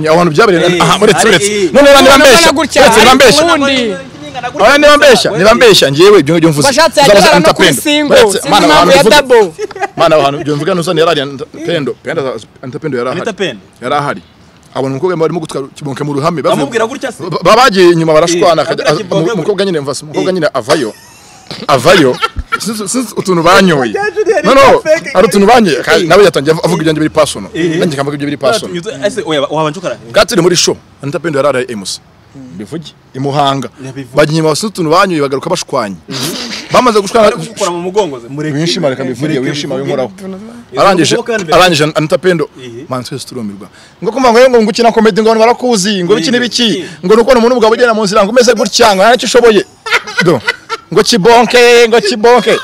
abantu byabereye Eh, aha muri ari Tsuretse iyi. none niba mbeshya gutya, uretse niba ariko mbeshya ubundi. Oya niba mbeshya niba mbeshya ngewe ibyo ngibyo mvuze Washatse yajya Uzabaza arara no kuri antapendo. singo Uretse, sinzi mana, impamvu abantu ya mvuze- dabo mana abantu ibyo mvuga ntusane yarari antapendo pendo antapendo yarahari Anita Pendo? yarahari abona umukobwa barimo gutwara kiboke mu ruhame bavuye- Bamubwira gutya se? Ba- babagiye inyuma barashwana Eh, akajya- abwira Kiboke umu- umukobwa nyine mvase umukobwa Eh. nyine avayo avayo sinzi sinzi utuntu banyoye Junior, no no ni fake, ari utuntu banyoye Eh. nawe yatangiye av- avuga ibyanjye biri personal Eh. nanjye nkavuga ibyo biri personal ese oya wabanje ukara katiri muri show anita pendo yararaye emusa bivuge i muhanga Ndabivuge. bajya inyuma basuze utuntu banyoye bagaruka bashwanye bamaze gushwana ari kugukora mu mugongo ze mureke wishima reka mbivuge mureke wishima mbivuge. winkoraho arangije Ubwo kandi mbere- arangije anita pendo Ihi. man twese turumirwa ngo kumva ngo ngo ngukina comedy ngo abantu barakuzi ngo biki Ihi. n'ibiki Ihi. ngo nuko umuntu ubwawe ugenda mu nzira ngo umeze gutya ngo ntacyo ushoboye do ngo kibonke ngo kibonke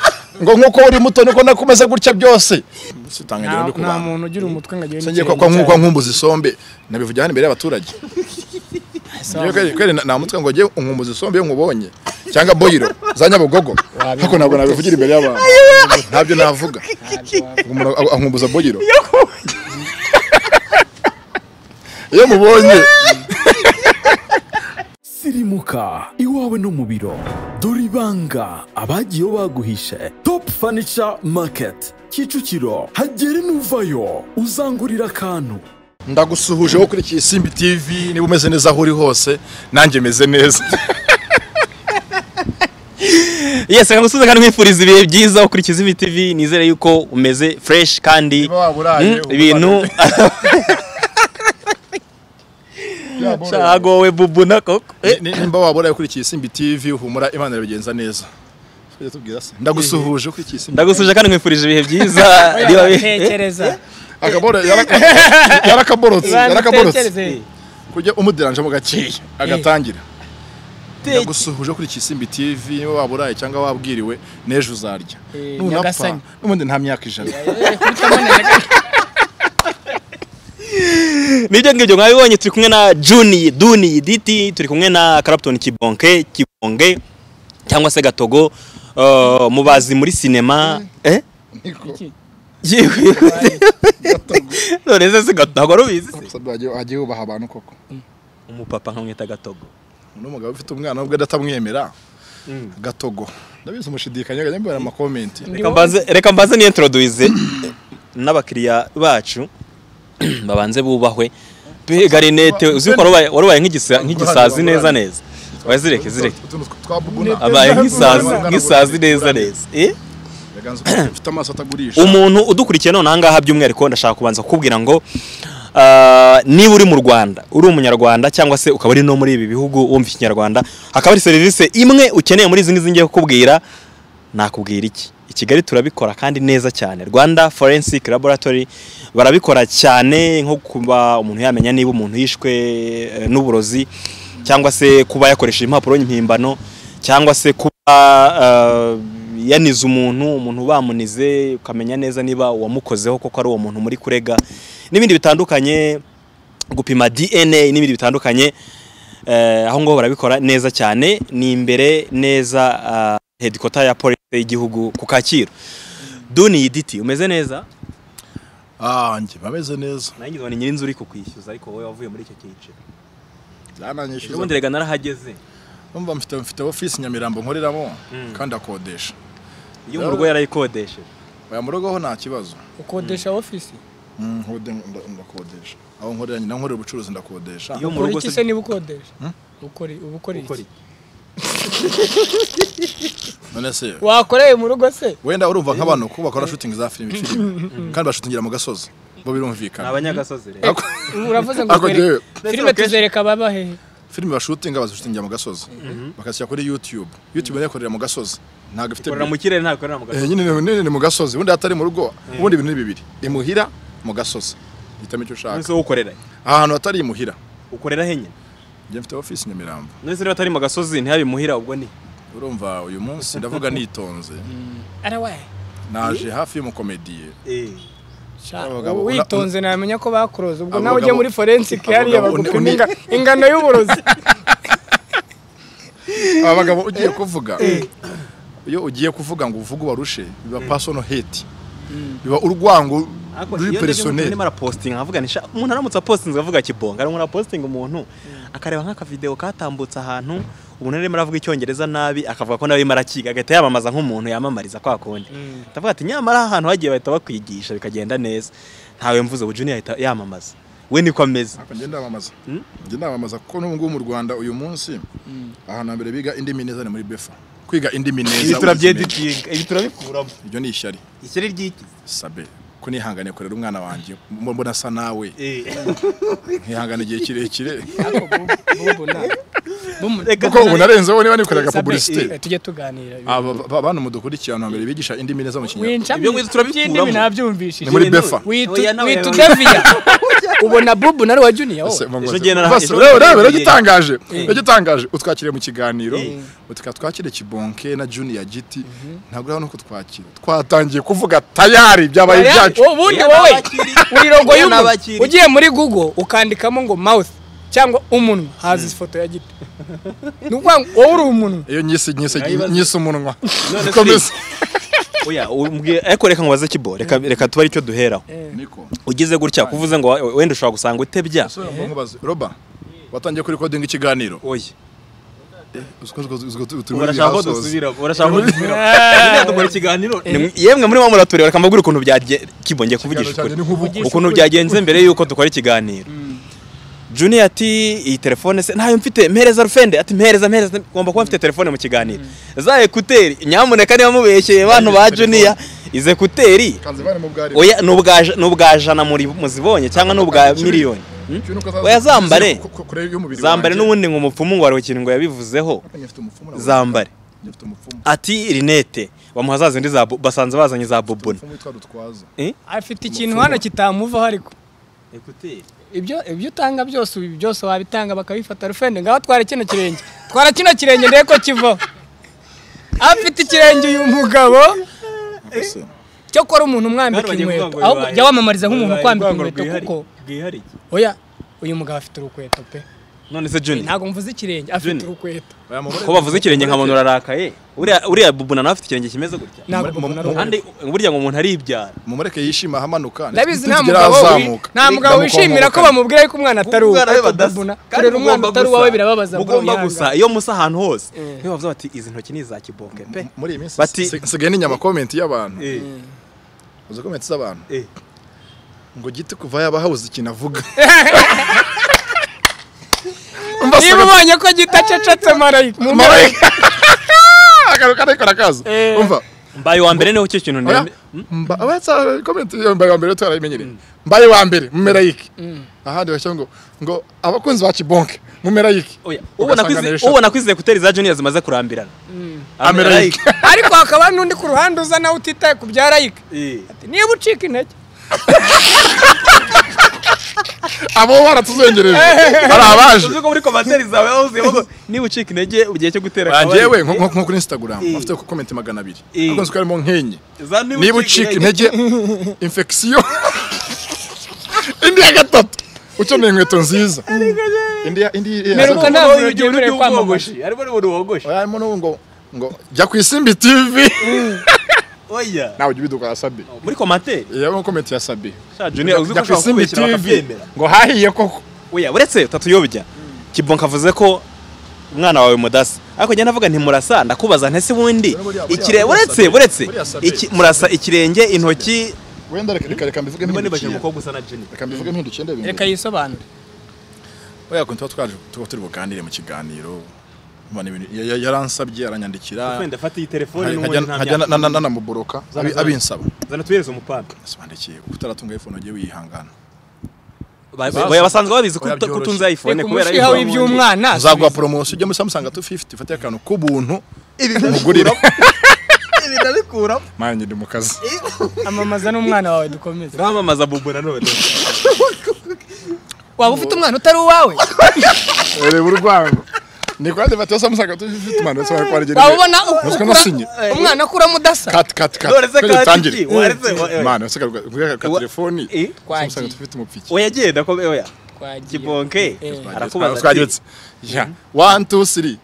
ngo nkuko uri muto niko nako umeze gutya byose sitanga ngero ndi ku nta bantu muntu ugira umutwe ngo agende singiye kwa kwa nku- kwa nkumbuza isombe nabivugira hano imbere y'abaturage Ngiye kweri- kweri na- namutwe ngo ngiye nkumbuza isombe iyo nkubonye cyangwa boyiro za nyabugogo ariko ntabwo nabivugira imbere y'abantu ntabyo navuga umuntu a- ankumbuza boyiro iyo mubonye sirimuka iwawe no mu biro dore ibanga abagiye baguhishe top furniture market kicukiro hagere n'uvayo uzangurira akantu ndagusuhuje wowe ukurikiye isimbi tv niba umeze neza aho uri hose nanjye meze neza yesi reka ngusubize kandi nkwifuriza ibihe byiza ukurikiza ibi tv nizere yuko umeze fresh kandi Niba waba uraye, mm, uba ibintu cyagowe bubu na koko Eh, Ni- ni- nimba wabura ukurikiye isimbi tv humura imana irabigenza neza Tujya tubwira se. ndagusuhuje ukurikiye isimbi ndagusuje kandi nkwifurije ibihe byiza niba bi- tekereza Akabora yaraka- yarakaborotse yarakaborotse tekereze kujya umuderanje mu gakeya agatangira Teke- ndagusuhuje kuri Kisimbi TV niba waba uraye cyangwa wabwiriwe n'ejo uzarya Eh, nunapfa nyagasani. n'ubundi nta myaka ijana nibyo ngibyo mwabibonye turi kumwe na juni duni diti turi kumwe na karaputoni kibonke kibonge cyangwa se gatogo eh, mubazi muri sinema eh Niko. yewe none se se gatogo rubizi se? Gusa bagiye- hagiye hubaha abantu koko umupapa nkamwita gatogo n'umugabo ufite umwana ubwo adatamwemera gatogo ndabizi umushidikanya kajya mbibara amakomenti Reka mbanze- reka mbaze ni introduise n'abakiriya bacu babanze bubahwe mbega rinete uzi ko warubaye warubaye nk'igisa- nk'igisazi neza neza wazireke zireke Utuntu twa bubuna. abaye nk'isazi nk'isazi neza neza eh Yaganze ukuntu mfite amaso atagurisha umuntu udukurikiye none ahangaha by'umwihariko ndashaka kubanza kukubwira ngo ah, niba uri mu rwanda uri umunyarwanda cyangwa se ukaba uri no muri ibi bihugu wumva ikinyarwanda hakaba hari serivisi imwe ukeneye muri izi ngizi ngiye kukubwira nakubwira iki i kigali turabikora kandi neza cyane rwanda forensic laboratory barabikora cyane nko kuba umuntu yamenya niba umuntu yishwe eh, n'uburozi cyangwa se kuba yakoresheje impapuro mpimbano cyangwa se kuba ah, yanize umuntu umuntu bamunize ukamenya neza niba uwamukozeho koko ari uwo muntu muri kurega n'ibindi bitandukanye gupima dna n'ibindi bitandukanye eh, aho ngaho barabikora neza cyane ni imbere neza ah, headquarter ya polisi y'igihugu ku kacyiru duni yiditi umeze neza ah njye bameze neza nanjye nkabona nyirinzu uri kukwishyuza ariko wowe wavuye muri icyo cyiciro byananyishyuza ubundi rega narahageze numva mfite mfite ofisi Nyamirambo nkoreramo kandi akodesha iyo mu rugo yarayikodesheje oya mu rugo ho nta kibazo ukodesha ofisi Mm, nkode- nda- ndakodesha aho nkorera nyina nkorera ubucuruzi ndakodesha iyo mu ukora rugo iki se se niba ukodesha ukora uba ukora ukora iki iki? none se wakoreye mu rugo se wenda urumva nk'abantu ko bakora shooting za filime filime kandi bashutingira mu gasozi bo ni birumvikana abanyagasozi rero Ako- uravuze ngo ako njyewe filime tuzereka baba hehe filime bashutinga bazishutingira mu gasozi bakashyira kuri YouTube YouTube nayo ikorera mu gasozi ntabwo ifite ukorera mu kirere ntabwo ukorera mu Eh, gasozi nyine ni- nyine ni mu gasozi ubundi atari mu rugo ubundi ibintu ni bibiri imuhira mu gasozi hitamo icyo ushaka nonese wowe ukorera ahantu hatari imuhira ukorera henyine njye mfite ofisi Nyamirambo nonese niba atari mu gasozi ntiyabimuhira ubwo ni urumva uyu munsi ndavuga nitonze arawaye naje hafi y'umukomediye Abagabo- witonze namenya ko bakuroza ubwo Abagabo- nawe ujya muri forensic hariya Abagabo- bagupima uni- inga- ingano y'uburozi aba bagabo ugiye kuvuga iyo ugiye kuvuga ngo uvuge ubarushe biba personal hate biba urwango Ariko ruri iyo ndebye nk'ukuntu personel arimo arapositinga nkavuga nti "Sha, umuntu aramutse apositinze avuga kibonga arimo arapositinga umuntu akareba nk'akavideo katambutse ahantu umuntu arimo aravuga icyongereza nabi akavuga ko nawe arimo arakiga agahita yamamaza nk'umuntu yamamariza kwa kundi ndavuga ati nyamara ahantu hagiye bahita bakwigisha bikagenda neza ntawe mvuze ubu junior ahita yamamaza we niko ameze Ariko njye ndamamaza Mm. njye ndamamaza kuko n'ubu ngubu mu rwanda uyu munsi ahantu hambere biga indimi neza ni muri befa kwiga indimi neza ibi uzimenye. turabyedutinga ibi turabikuramo ibyo ni ishyari ikiri ry'ikizi sabe ko nihangane kurera umwana wanjye mbo- mbona asa nawe nkihangana igihe kirekire bubu na bumu kuko ubu narenzeho niba nikoreraga Sabe, publicité eh, tujye tuganira aba ba- ba- bantu mudukurikiye ahantu hambere bigisha indimi neza mu kinyarwanda winca Ibyo ngibyo turabikuramo. by'indimi nabyumvishije Ni muri befa. witu daviya ubona bubu na wa junior wowe Ese mwangombwa- Ejo ngenda na- Basi, ejo urebe, ngenda urebe, na- uragitangaje uragitangaje utwakiriye mu kiganiro utika twakire kibonke na junior giti ntabwo uraho nuko twakira twatangiye kuvuga tayari byabaye Aya, ibyacu ubundi wowe uri rogo Iyo y'umuntu n'abakiri. ugiye muri google ukandikamo ngo mouth cyangwa umunwa haza ifoto ya giti ni ukuvuga ngo wowe uri umunwa iyo nyise nyise nyise umunwa None Komeza. se- oya umbwiye ariko reka nkubaze kibo reka reka tuba aricyo duheraho niko ugize gutya kuvuze ngo wa- wenda ushobora gusanga utebya Asubira mu nkubaze. roba watangiye kuri kodinga ikiganiro oya Uziko- uziko- uziko tu- turi muri urashaka ko rehearsals. dusubira urashaka ko dusubira Nyine dukora ikiganiro Nimwe- yemwe muri wa muratureba reka mbabwire ukuntu byagiye kibo ngiye kuvugisha Ikiganiro ukuri cyanjye ni nk'ubu. ukuntu byagenze mbere yuko dukora ikiganiro Junior ati iyi telefone se ntayo mfite mpereza rufende ati mpereza mpereza ngomba kuba mfite telefone mu kiganiro za ekuteri nyamuneka niba mubeshyeye bantu ba Junior izi ekuteri Kanze bari mu bwari. oya ni ubwa- ni ubwa jana muri muzibonye cyangwa ni ubwa miliyoni Hmm? Cyo nuko azaza- oya zambare ku- ku- kure y'umubiri zambare wanjye. n'ubundi ngo umupfumu ngo hari ikintu ngo yabivuzeho Hapa nyifite umupfumu na- zambare nyifite umupfumu. ati rinete bamuha za zindi za bu- basanze bazanye za bubuna Umupfumu witwa Rutwaza. afite ikintu hano kitamuvaho ariko ibyo ibyo utanga byose ubu byose wabitanga bakabifata rufende ngaho twara kino kirenge twara kino kirenge ndebe ko kivaho afite ikirenge uyu mugabo Ese, cyo kora umuntu umwambika inkweto ahubwo jya wamamariza nk'umuntu ukwambika inkweto kuko oya uyu mugabo afite urukweto pe none se juni ntabwo mvuze ikirenge afite Junior. urukweto oya mubare- ko bavuze ikirenge nka muntu urarakaye uriya uriya bubuna nawe afite ikirenge kimeze gutya ntabwo Mu- mu- mbona mu- ari- kandi burya ngo umuntu aribyara mumureke yishima ahamanuka ndabizi Ntitugire nta mugabo wi- ahazamuka. nta mugabo Ndamukomoka. wishimira ko bamubwira yuko umwana atari uwe Ubwana be ariko badasa. dubuna Kandi kurera umwana mugomba utari gusa- uwawe birababaza mugomba murabihanga. gusa iyo musa ahantu hose niyo bavuze bati izi ntoki ni iza kibonke pe muri iyi minsi Bati- si- sigaye n'inyama comment y'abantu Eh, uzi comment z'abantu eh. ngo giti kuva yaba habuze ikintu avuga niba ubonye ko gitacecetse marayika Marayika akaruka ariko arakaza Eh. umva mbaye uwa mbere niho cyo kintu oya, nemera mba- abatsa comment yo mbaye wa mbere twarabimenyereye mbaye wa mbere mumerayike ahandi bashyira ngo ngo abakunzi ba kibonke mumerayike Oya, ubona ko izi- ubona ko izi ekuteri za junior zimaze kurambirana amerayike ariko hakaba hari n'undi ku ruhande uza nawe utitaye ku bya rayika Ati, niba ucika intege abo baratuzongereje hari abaje uzi ko muri komantere zawe wahuzuye ngo niba ucika intege ugiye cyo gutera akabari njyewe nko nko- nko kuri instagram afite comment magana abiri Eh. akunze ko harimo nk'enye Za niba niba ucika intege infection indi ya gatatu ukeneye inkweto nziza indi ya- indi ya- Meruka Wowe ntabwo igihe uri uryemerewe kwamamaza. wogoshe harimo n'umuntu wogoshe oya harimo n'ubu ngo ngo jya ku isimbi tv oya nawe ujya ubiduka ya sabi muri komantere iyo komenti ya sabi sha junior uzi ko jya ku ushobora isimbi kubishyira tv bakabyemera ngo hahiye koko oya uretse tatuyobya kibonka avuze ko umwana wawe mudasa ariko njye navuga nti murasa ndakubaza ntese ubundi Buriya- buriya- ikire buriya uretse sabe- uretse buriya sabe- iki murasa ikirenge intoki wenda reka reka reka mbivuge mpindukiye usa na junior reka mbivuge mpindukiye ndebe reka yisobanure oya kuntu tuba twaje tuba turi buganire mu kiganiro Mbona ibintu- ya- ya- yaransabye aranyandikira wenda fata iyi telefone nkajya nkajya na- na- nanamuboroka Zana- abi- zana. abinsaba zana tuhereze umupanga sobanukiye kuko utaratunga iphone ugiye wihangana oya basanzwe babizi ko Oya, utu- ko byoroshye. utunze iphone reka kubera umushiha iPhone. w'iby'umwana uzaguha poromosiyo ujya muri samusanga tu fifuti ufate akantu k'ubuntu umugurire manje ndi mu kazi amamaza n'umwana wawe dukomeze ramamaza bubu nanone waba ufite umwana utari uwawe reba urwango ni kwa devate samusanga tu fifuti manu sobanukiye ko warigera waba ubona u- Nuziko ukura- nasinye. umwana akuramo udasa kati kati kati None se Twende kati dutangire. iki? Waretse, wa- wa- Mana, usigaye kuvuga ka Wa- telefoni Eh? samusanga tu fifuti umupfiki oya genda ko oya Twagiye. kibonke Eh. arakubaza ati, twagetse ya one two three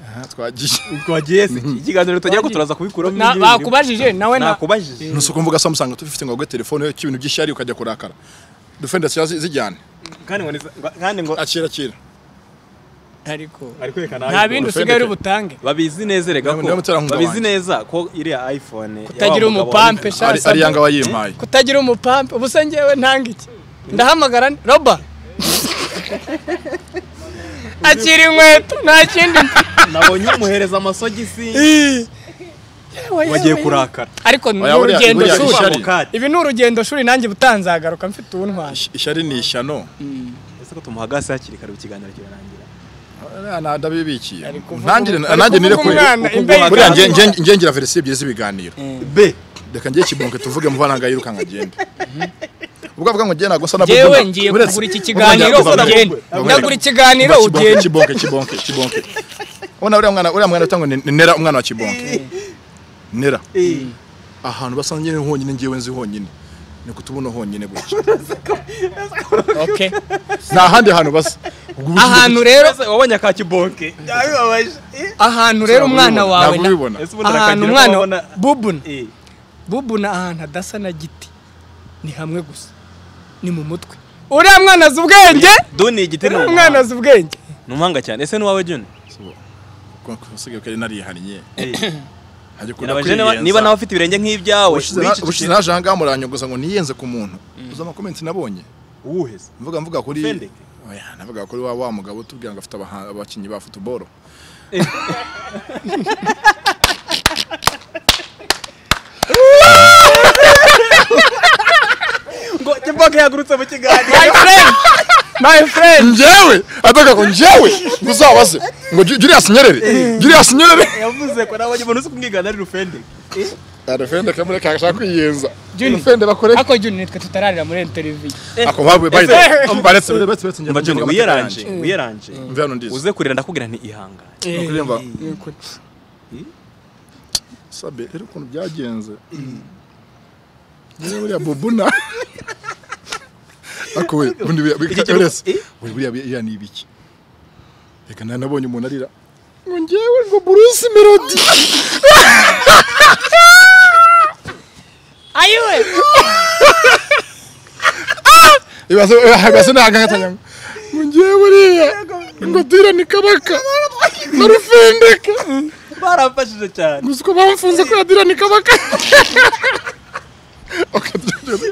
aha twagiye twagiye se ikiganiro tujya ko turaza kubikuramo Na- bakubajije nawe na nakubajije nusuko mvuga saa musanga tubifite ngo wagwe telefone cy'ibintu by'ishyari ukajya kurakara dufenda siya zijyane kandi ngo ni- kandi ngo akira akira ariko ari kwerekana nta bindi usigaye uri butange babizi neza erega Niba- niba ko muterankunga babizi wanjye. neza ko iriya iphone Kutagira umupampe sha. ari ari yanga wayimpaye kutagira umupampe ubuse ngewe ntanga iki ndahamagara ni- roba akira inkweto nta kindi mfite. nabonye umuhereza amasogisi Ih. Yewe, wagiye yewe, kurakara ariko ni Oya, buriya- urugendo buriya shuri ishyari. Avocado. ibi ni urugendo shuri nanjye butanzagaruka mfite uwuntwara Ish- ishyari ni ishyano ese ko tumuhagase hakiri kare ikiganiro kirarangira Ah, nta- ndabibikiye Ari kuvuga- ntangire ari nanjye nire kuvuga kure umwana, imbeho Kuko- buriya nge- igaragaza- nge- nge ngira verisiyo ebyiri z'ibiganiro b reka ngiye kibonke tuvuge mu bana yirukanka agende ubwo avuga ngo ngiye ntabwo nsa nabyumva. yewe ngiye Uretse- kugura iki ubwo ngiye kiganiro kugura- ugenda Ubwo ngiye- ndagura ikiganiro Kibonke, ugenda kibonke kibonke kibonke ubona uriya mwana uriya mwana utanga ngo nera umwana wa kibonke nera ahantu basa nyine honyine ngewe nzi honyine ni kutubuno honyine gutya Okay. nta handi hantu basa Ubwo ubu- ahantu rero ese wabonye ka kibonke yabibabaje Eh, ahantu rero umwana Ntabwo wawe na- ubibona. ese ubundi ahantu arakagira umwana wabona bubuna Eh, bubuna ahantu hadasa na giti ni hamwe gusa ni mu mutwe uriya mwana azi ubwenge duni igiti ni uriya mwana umuhanga azi ubwenge ni umuhanga cyane ese n'uwawe juni Ko- ko- usigaye ko yari narihannye Ntajya ukunda Nabajije niba- kwiyenza. niba nawe afite ibirenge nk'ibyawe Ubushize na- ubushize naje ahangaha muranyogoza ngo niyenze ku muntu uzi amakomenti nabonye uwuheze mvuga mvuga kuri Sendeke. oya navuga kuri wa wa mugabo utubwira ngo afite abaha- abakinnyi ba futuboro ngo kibonke yagurutse mu kiganiro my friend my friend njyewe avuga ngo njyewe muzabaze ngo Ju- Julius Nyerere Julius Nyerere yavuze ko nabonye umuntu uzi kumwigana ari rufende arafende kamure kashaka kwiyenza Juni. Arafende bakoresha ako juni nitwe tutararira muri televiziyo ako babu bayde baretse baretse baretse mba juni wiyaranje wiyaranje mvya no ndize uze kurira ndakubwira nti ihangane kurimba sabe rero kuntu byagenze niba ya bubuna ako we bundi buriya- Iki buriya- kigo- uretse Eh? we buriya buriya ni ibiki reka nta nabonye umuntu arira ngo njyewe ngo Bruce Melody ayiwe ibibazo ibibazo ntagangatanya ngo njyewe buriya ngo dira ni kabaka barufendeka baramfashije cyane gusa uko bamfunze ko yadira ni kabaka Akadududu.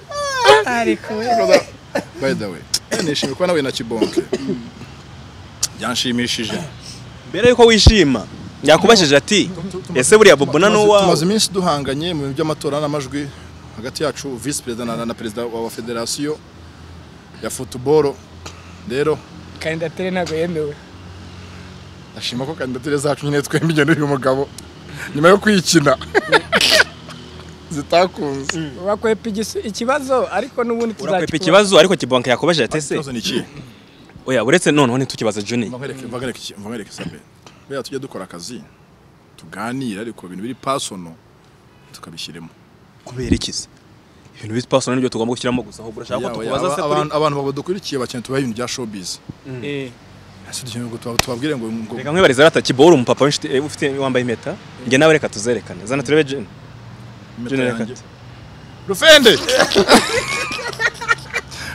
ariko we by the way nishimiye kuba nawe na kibonke byanshimishije mbere yuko wishima yakubajije ati ese buriya bubona tumaze n'uwawe iminsi duhanganye mu bintu by'amatora n'amajwi hagati yacu visi perezida na, na perezida wa wa federasiyo ya futuboro rero kandidatire ntabwo yemewe ndashima ko kandidatire zacu nyine twembi igenda uyu mugabo nyuma yo kwikina zitakunze bakwepa igis- ikibazo ariko n'ubundi urakwepa tuzakikora ikibazo ariko kibonke yakubajije ati ese ikibazo ni ikihe oya uretse noneho ntitukibaze juni mva nkwereke mva nkwereke iki- mva nkwereke sabe buriya tujye dukora akazi tuganire ariko ibintu biri pasono tukabishyiremo kubera iki se ibintu bisi pasono nibyo tugomba gushyiramo gusa ahubwo urashaka Yawe, ko tukubaza aba- se kuri abantu abantu badukurikiye bakeneye tubahe ibintu bya showbiz Eh, ese dukeneye ngo tuba- tubabwire ngo ngo reka nkwibariza rata kiboro umupapa w'inshuti eh, ufite wambaye impeta njye nawe reka tuzerekane zana turebe juni impeta juni reka yanjye rufende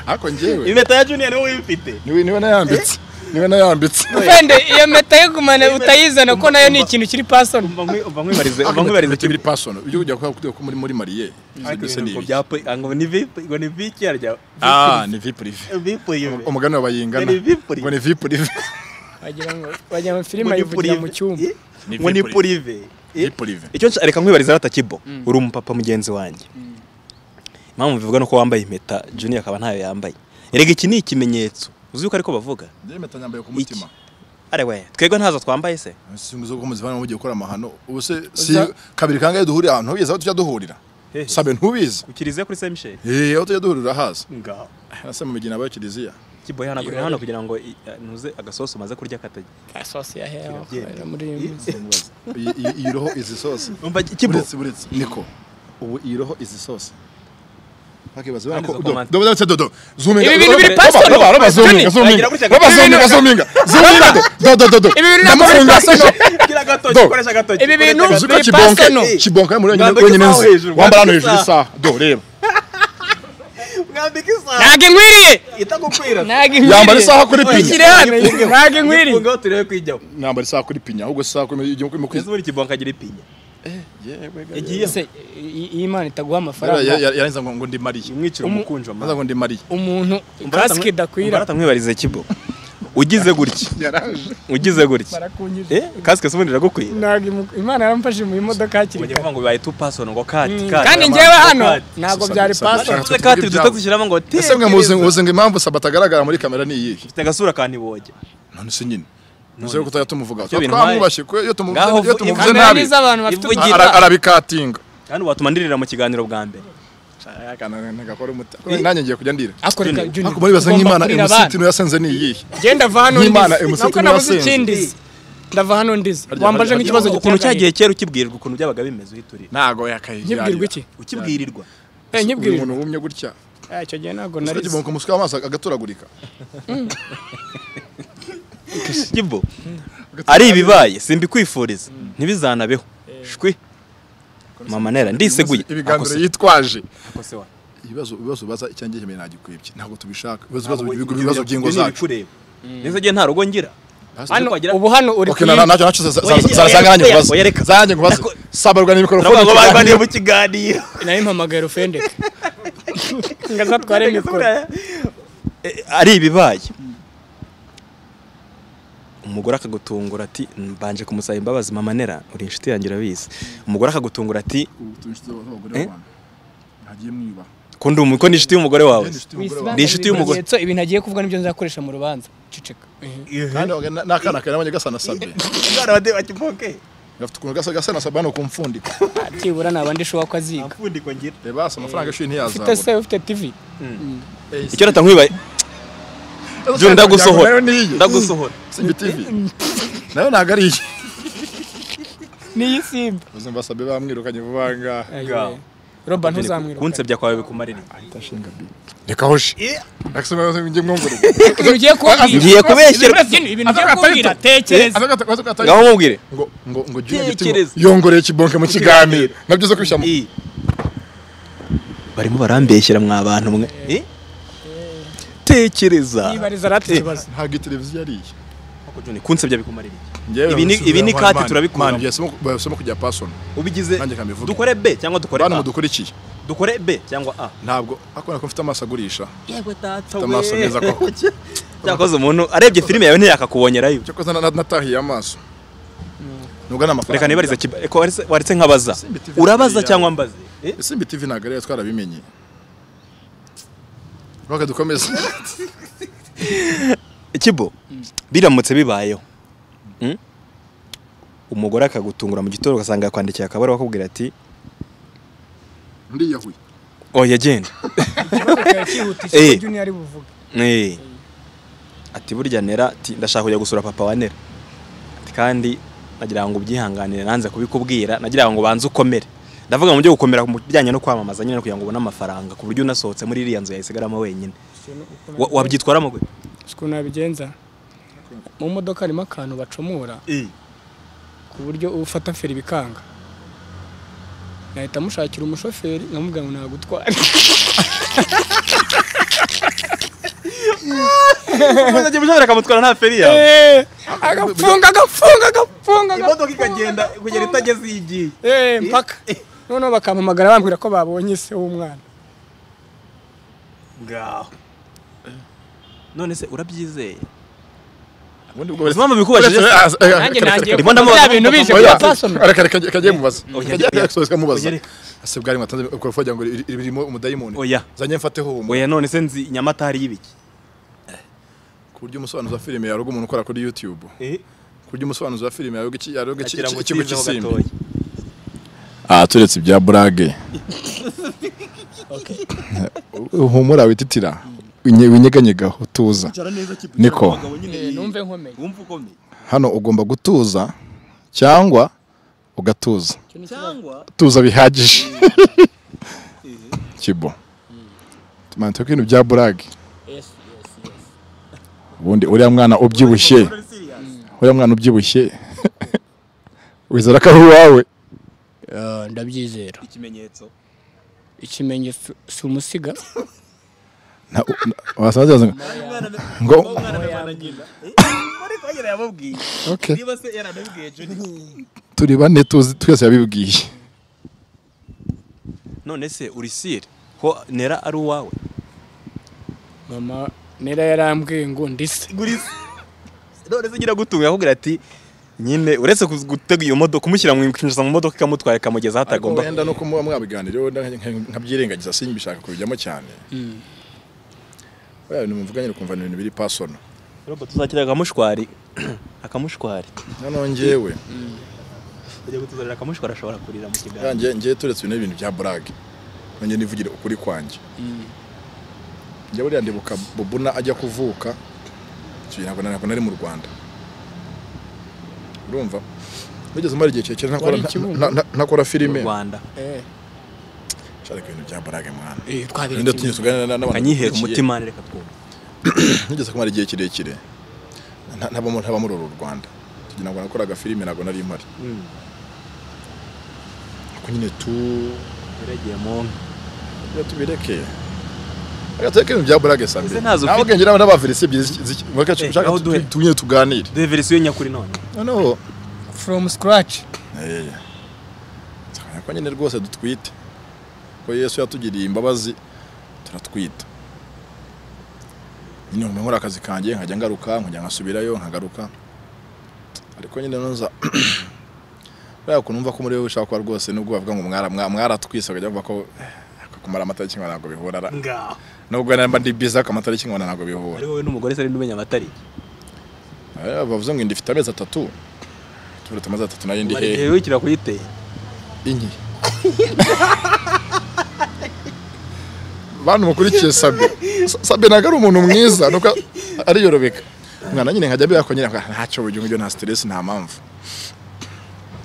ariko njyewe impeta ya juni niwe uyifite niwe niwe nayambitse niwe nayambitse wenda iyo meta yo gumana utayizana ko nayo ni ikintu kiri pasoni umva nkwi- umva nkwibarize Ariko umva nkwibarize impeta biri pasono ibyo kujya kuvuga ko muri muri mariye mbese ni ngo ibiki? bya po ngo ni vipi ngo ni viki yarya ah ni vi prive vipi yiwe umugani wa bayingana Ngo ni vi prive. ngo ni vi prive wagira ngo wagira ngo filime ayivugira mu cyumba ngo ni purive vi prive icyo nshaka reka nkwibariza rata kibo uri umupapa mugenzi wanjye impamvu bivuga nuko wambaye impeta juni akaba ntayo yambaye erega iki ni ikimenyetso uzi yuko ariko bavuga njyewe impeta nyambaye ku mutima arewe twebwe ntazo twambaye se sinzi uko muzi bana mugiye gukora amahano ubu se si kabiri kangahe duhurira ahantu ubizi aho tujya duhurira Hehe. sabe ntubizi ku kiliziya kuri saint michel Eh, aho tujya duhurira haza ngaho nase mu migina abayo kiliziya kibo yahanagura hano kugira ngo i- ntuze agasosi umaze kurya katajya sosi ya hewa Kirabyemera. muri iyi iyi- iyi roho izi sose umva kibo buretse buretse niko ubu iyi roho izi sose bakibaza bana ko Bandiza do comment. do do do do zuminga Ibi bintu biri roba- personal. roba- roba Johnny, zuminga zuminga agira gutya roba gatoki. zuminga zuminga zuminga do do do do Ibi bintu ntabwo biri ndamufunga personal. Gira agatoki, Do. koresha agatoki, Ibi koresha bintu uzi agatoki. ko Ni kibonka personal. kibonka muri Mwambike wenyine isaha nzi hejuru, wambara hano mwambike hejuru isaha do reba Mwambike isaha ntabwo inkwiriye itagukwira ntabwo yambara isaha kuri Oya, pinya shyira hano ntabwo inkwiriye Ifungeho turebe ko ijyaho. nambara isaha kuri pinya ahubwo isaha kuri igihe kuri Ese mukwizi buri kibonka agira ipinya. Yagiyeho. ese i- iyi Imana itaguha Yara- amafaranga yara- yarangiza ngo ngo ndi mariye Umwicira Umu- umukunji wa maze ngo ndi mariye umuntu Umbarata- kasike idakwira Umbarata mwibarize kibo. Ugize gutya. yaraje Ugize gutya. barakunyije Eh, kasike se ubundi iragukwiye. ntabwo imu- imana yaramfashe mu imodoka hakiri Bajya kare kuvuga ngo bibaye tu person ngo kati Mm, kati. kandi njyewe hano ntabwo byari Sasa- pasoro Sasa- Tuvuze kati duto gushyiramo ngo ti. ese mwe muzi muzi ngo impamvu sabata agaragara muri kamera ni iyihe Mfite agasura ka ntiboge. none si nyine nizere ko tutajya tumuvugaho Ibyo bintu twamwubashye kuko iyo tumuvuze Ngaho iyo vu- tumuvuze kamera nabi kandi z'abantu bafite Ivugira. ara- arabikatinga Kandi watuma ndirira mu kiganiro bwa mbere. nanjye ngiye kujya ndira ariko reka Junior, ariko muribaza ugomba nk'imana kurira emusiti abana. niyo yasenze ni iyihe Njye ndava hano Nk'Imana, ndize. emusiti Ntabwo niyo nabuze yasenze. ikindize ndava hano ndize Harya- wambaje harya- nk'ikibazo harya- Ukuntu gitunganye. cyagiye kera ukibwirirwa ukuntu byabaga bimeze uhiturira. ntago yakayigira Nyibwirwa iki Ukibwirirwa. Eh, nyibwirwa umuntu wumye gutya Ah, icyo gihe ntabwo nari usibye mu muswa w'amaso agaturagurika Kibo. Ari ibibaye simbikwifuriza. Ntibizanabeho. Shwi. Mama nera ndiseguye. ibiganiro Akose- yitwaje akose wa- ibibazo ibibazo baza icyangiye kimwe ntagikwibye ntabwo tubishaka ibibazo Ntabwo ibibazo- ibyo ibibazo bireba- by'ingo ibyo ni zacu ibikureba. Neza gihe nta rugo ngira. hano wagira- ubu hano uri Okay, na- na- nacyo nacyo za- za- Oya, za- zaranjye oya, nkubaza oya, reka. zaranjye nkubaza Nako- sabarwa n'imikorofone Turavuga ngo cyane. barwaniye mu kiganiro. nayo mpamagaye rufendeke ngo azatware mikoro Eh, Ari ibibaye. Umugore akagutungura ati mbanje kumusaba imbabazi mama nera uri inshuti yanjye urabizi. Umugore akagutungura ati Eh? ko ndi umu- ko ni inshuti y'umugore wawe. Ni inshuti y'umugore. Ibimenyetso, ibintu agiye kuvuga nibyo nzakoresha mu rubanza ceceka kandi wabaga na- n'akana kawe nabonye gasa na sabe Umwana wa Deva Kiboke. gafite ukuntu gasa gasa na sabe hano kumfundika byibura nta bandi ushobora ko aziga Amfundiko ngira. reba hasi amafaranga y'ishuri ufite se ntiyazabura ufite tivi Icyo nata nkwibaye. Jun ndagusohora. Nayo ni iye. Ndagusohora. Simbi TV nayo ntabwo ari iye niyi simba uzumva sabe bamwirukanye vuba aha ngaha Ngaho. roba ntuzamwiruka Kunsebya kwawe bikumarira. reka hoje ndakisoma njye mwumvura ibintu ugiye kubwira Ngiye kubeshyerwa. Ibintu- ibintu ugiye kubwira tekereza Ngaho mubwire. ngo ngo ngo Junior Giti ngo Tekereza. yongoreye kibonke mu kiganiro nabyo zo kubishyira mu barimo barambeshyira mwa bantu mwe Eh? tekereza yibariza arate ikibazo ntabwo iyi televiziyo ari iye kunsebya bikumarira Njyewe Ibi ni- nabisubiza ibi ni mu kati Mana. turabikura. Mana, byasemo- byasemo kujya pasoni ubigize Nanjye kambivuge. dukore b cyangwa dukore bantu a mudukurikiye dukore b cyangwa a ntabwo akora ko mfite amaso agurisha yego tata amaso meza koko. cyakoze umuntu arebye filime yawe ntiyakakubonerayo cyo koza na- natahiye amaso nugana amafaranga reka nibarize kiba eko waretse- waretse nkabaza Simba TV urabaza yawe. cyangwa mbaze Eh? simbi tv ntabwo ariyo twarabimenye rwaka dukomeze ikibo biramutse bibayeho Mm? umugore akagutungura mu gitondo ugasanga yakwandikiye akabaruwa akakubwira ati ndiyahuye oya genda cyihutisha Eh. ibyo junior ari buvuga Eh. ati burya nera ati ndashaka kujya gusura papa wa nera ati kandi nagira ngo ubyihanganire nanze kubikubwira nagira ngo banze ukomere ndavuga mu byo gukomera mu bijyanye no kwamamaza nyine kugira ngo ubone amafaranga ku buryo unasohotse muri iriya nzu yayisigaramo wenyine Wa- wabyitwaramo gute Uzi ukuntu nabigenza mu modoka harimo akantu bacomora ku buryo ufata feri bikanga nahita mushakira umushoferi nkamubwira ngo nagutware umaze igihe ushobora akamutwara nta feri yawe Eh, agafunga agafunga agafunga imodoka ikagenda kugera itageze iyo igiye Eh, mpaka noneho bakampamagara bambwira ko babonye se w'umwana ngaho none se urabyizeye ubundi bwo wese- Impamvu bikubajije wese- ah, eh, nanjye reka- nagiye reka- ndimo ndamubaza bya bintu bije oya, bya personal reka- reka- reka njye mubaza Oya, Reka njye oya. gusohoka mubaza Oya, reka. ase bwari mwatanze ukorofo wagira ngo iri- iri- ririmo umudayimoni Oya. zanjye mfateho humura oya none se nzi nyamatari y'ibiki ku buryo umusobanuzi wa filime yaroga umuntu ukora kuri youtube ku buryo umusobanuzi wa filime yaroga iki- yaroga iki- agira ngo iki- ikigo ukizeho cy'isimbi gatoya aha turetse ibya burage humura wititira winye- winyeganyegaho tuza niko Eh, numve nkomeye wumva ukomeye hano ugomba gutuza cyangwa ugatuza Icyo ni ikibazo. tuza bihagije kibo manto ko ibintu bya burage ubundi uriya mwana ubyibushye uriya mwana ubyibushye wizera ko ari uwawe Ah, ndabyizera ikimenyetso ikimenyetso si umusiga Na- na- wasaza ngo- ngo okay. turi bane tuzi twese yabibwiye none se urisire ko nera ari uwawe mama nera yarambwiye ngo ndise none se nyiragutunga yakubwira ati nyine uretse ku- gutega iyo modoka kumushyira mu kwinjiza mu modoka ikamutwara ikamugeza aho ariko atagomba wenda no kumuba mwabiganira wenda nka- nkabyirengagiza simbishaka kubijyamo cyane buriya bintu muvuganye ukumva ni ibintu biri pasono robot tuzakira akamushwari akamushwari noneho njyewe ugiye kutuzanira akamushwari ashobora kurira mu kiganza yanjye njye turetse ibintu ibintu bya burage nanjye nivugire ukuri kwanjye njye buriya ndibuka bubuna ajya kuvuka icyo gihe ntabwo nari- ntabwo nari mu rwanda urumva wigeze umara igihe kirekire ntakora- Wari i Kibungo? nta- nta- ntakora filime Rwanda nshaka ibintu bya burage mwana eh twabiri ninde tunyuze tuganira n'abantu kanyihera bakurikiye. umutima reka twumve nigeze kumara igihe kirekire nta- ntabamo ntabamo uru Rwanda tugira ngo nakoraga filime ntabwo nari mpari ariko nyine tu yagiye mu nka reka tubireke reka tureke ibintu bya burage sambi Ese ntazo nawe ufite? ubwenge nawe n'abavirisi ebyiri z'iki- z'iki- reka Eh, ushaka aho duhe. tu- tu- nyine tuganire de verisiyo nyakuri none noneho from scratch eh, nsanga ko nyine rwose dutwite ko yesu yatugiriye imbabazi turatwita nyine nkaba nkora akazi kanjye nkajya ngaruka nkajya nkasubirayo nkagaruka ariko nyine nuza buriya ukuntu numva ko muri wowe ushaka kuba rwose nubwo bavuga ngo mwara- mwa- mwaratwise bakajya bavuga ko eh, kumara amatariki nkabona ntabwo bihura ra- ngaho nubwo wenda mba ndi biza ku amatariki nkabona ntabwo bihura ari wowe n'umugore se n'umenya amatariki Eh, bavuze ngo indifite amezi atatu turetse amezi atatu nayo ndi umara igihe hehe wikira kuyitera inki bantu mukurikiye sabe Sa- sabe ntabwo ari umuntu mwiza nuko ariyorobeka umwana nyine nkajya mbera ko nyine nka- ntacyo buryo ngibyo nta stress nta mpamvu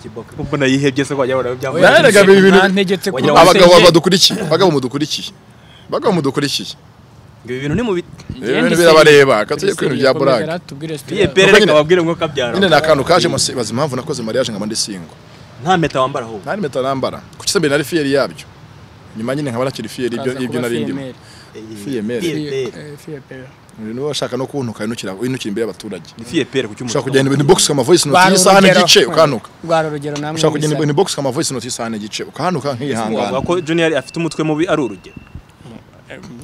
kiboko mbona yihebye se ko wajya wabona Oya, byamubera erega ibi bintu- ntegetse Wagira kuba ngo abagabo wasenye. badukurikiye abagabo mudukurikiye abagabo mudukurikiye ibi bintu ni mu biti ibintu birabareba katujye ku bintu bya Yakomeza burage aratubwira story. biyepere nyine- reka babwire ngo kabyara nyine ni akantu kajemo si- bazi impamvu nakoze mariage nkaba ndi single nta mpeta wambara ahubwo nta n'impeta nambara kuki se mbere nari fiyeri yabyo nyuma nyine nkaba nakiri fiyeri Kaza ibyo kuba nari ndimo female. Fiyemere. fiyepere Eh, fiyepere. niba washaka no kuntuka winukira winukira imbere y'abaturage ni fiyepere ku cyumba ushaka kugenda ibintu box kama voice note Rwara y'isahani urugero. igice ukanuka Rwara urugero namwe. ushaka kugenda mwisa. ibintu box kama voice note y'isahani igice ukanuka wavuga nkihangana ko junior afite umutwe mubi ari urugero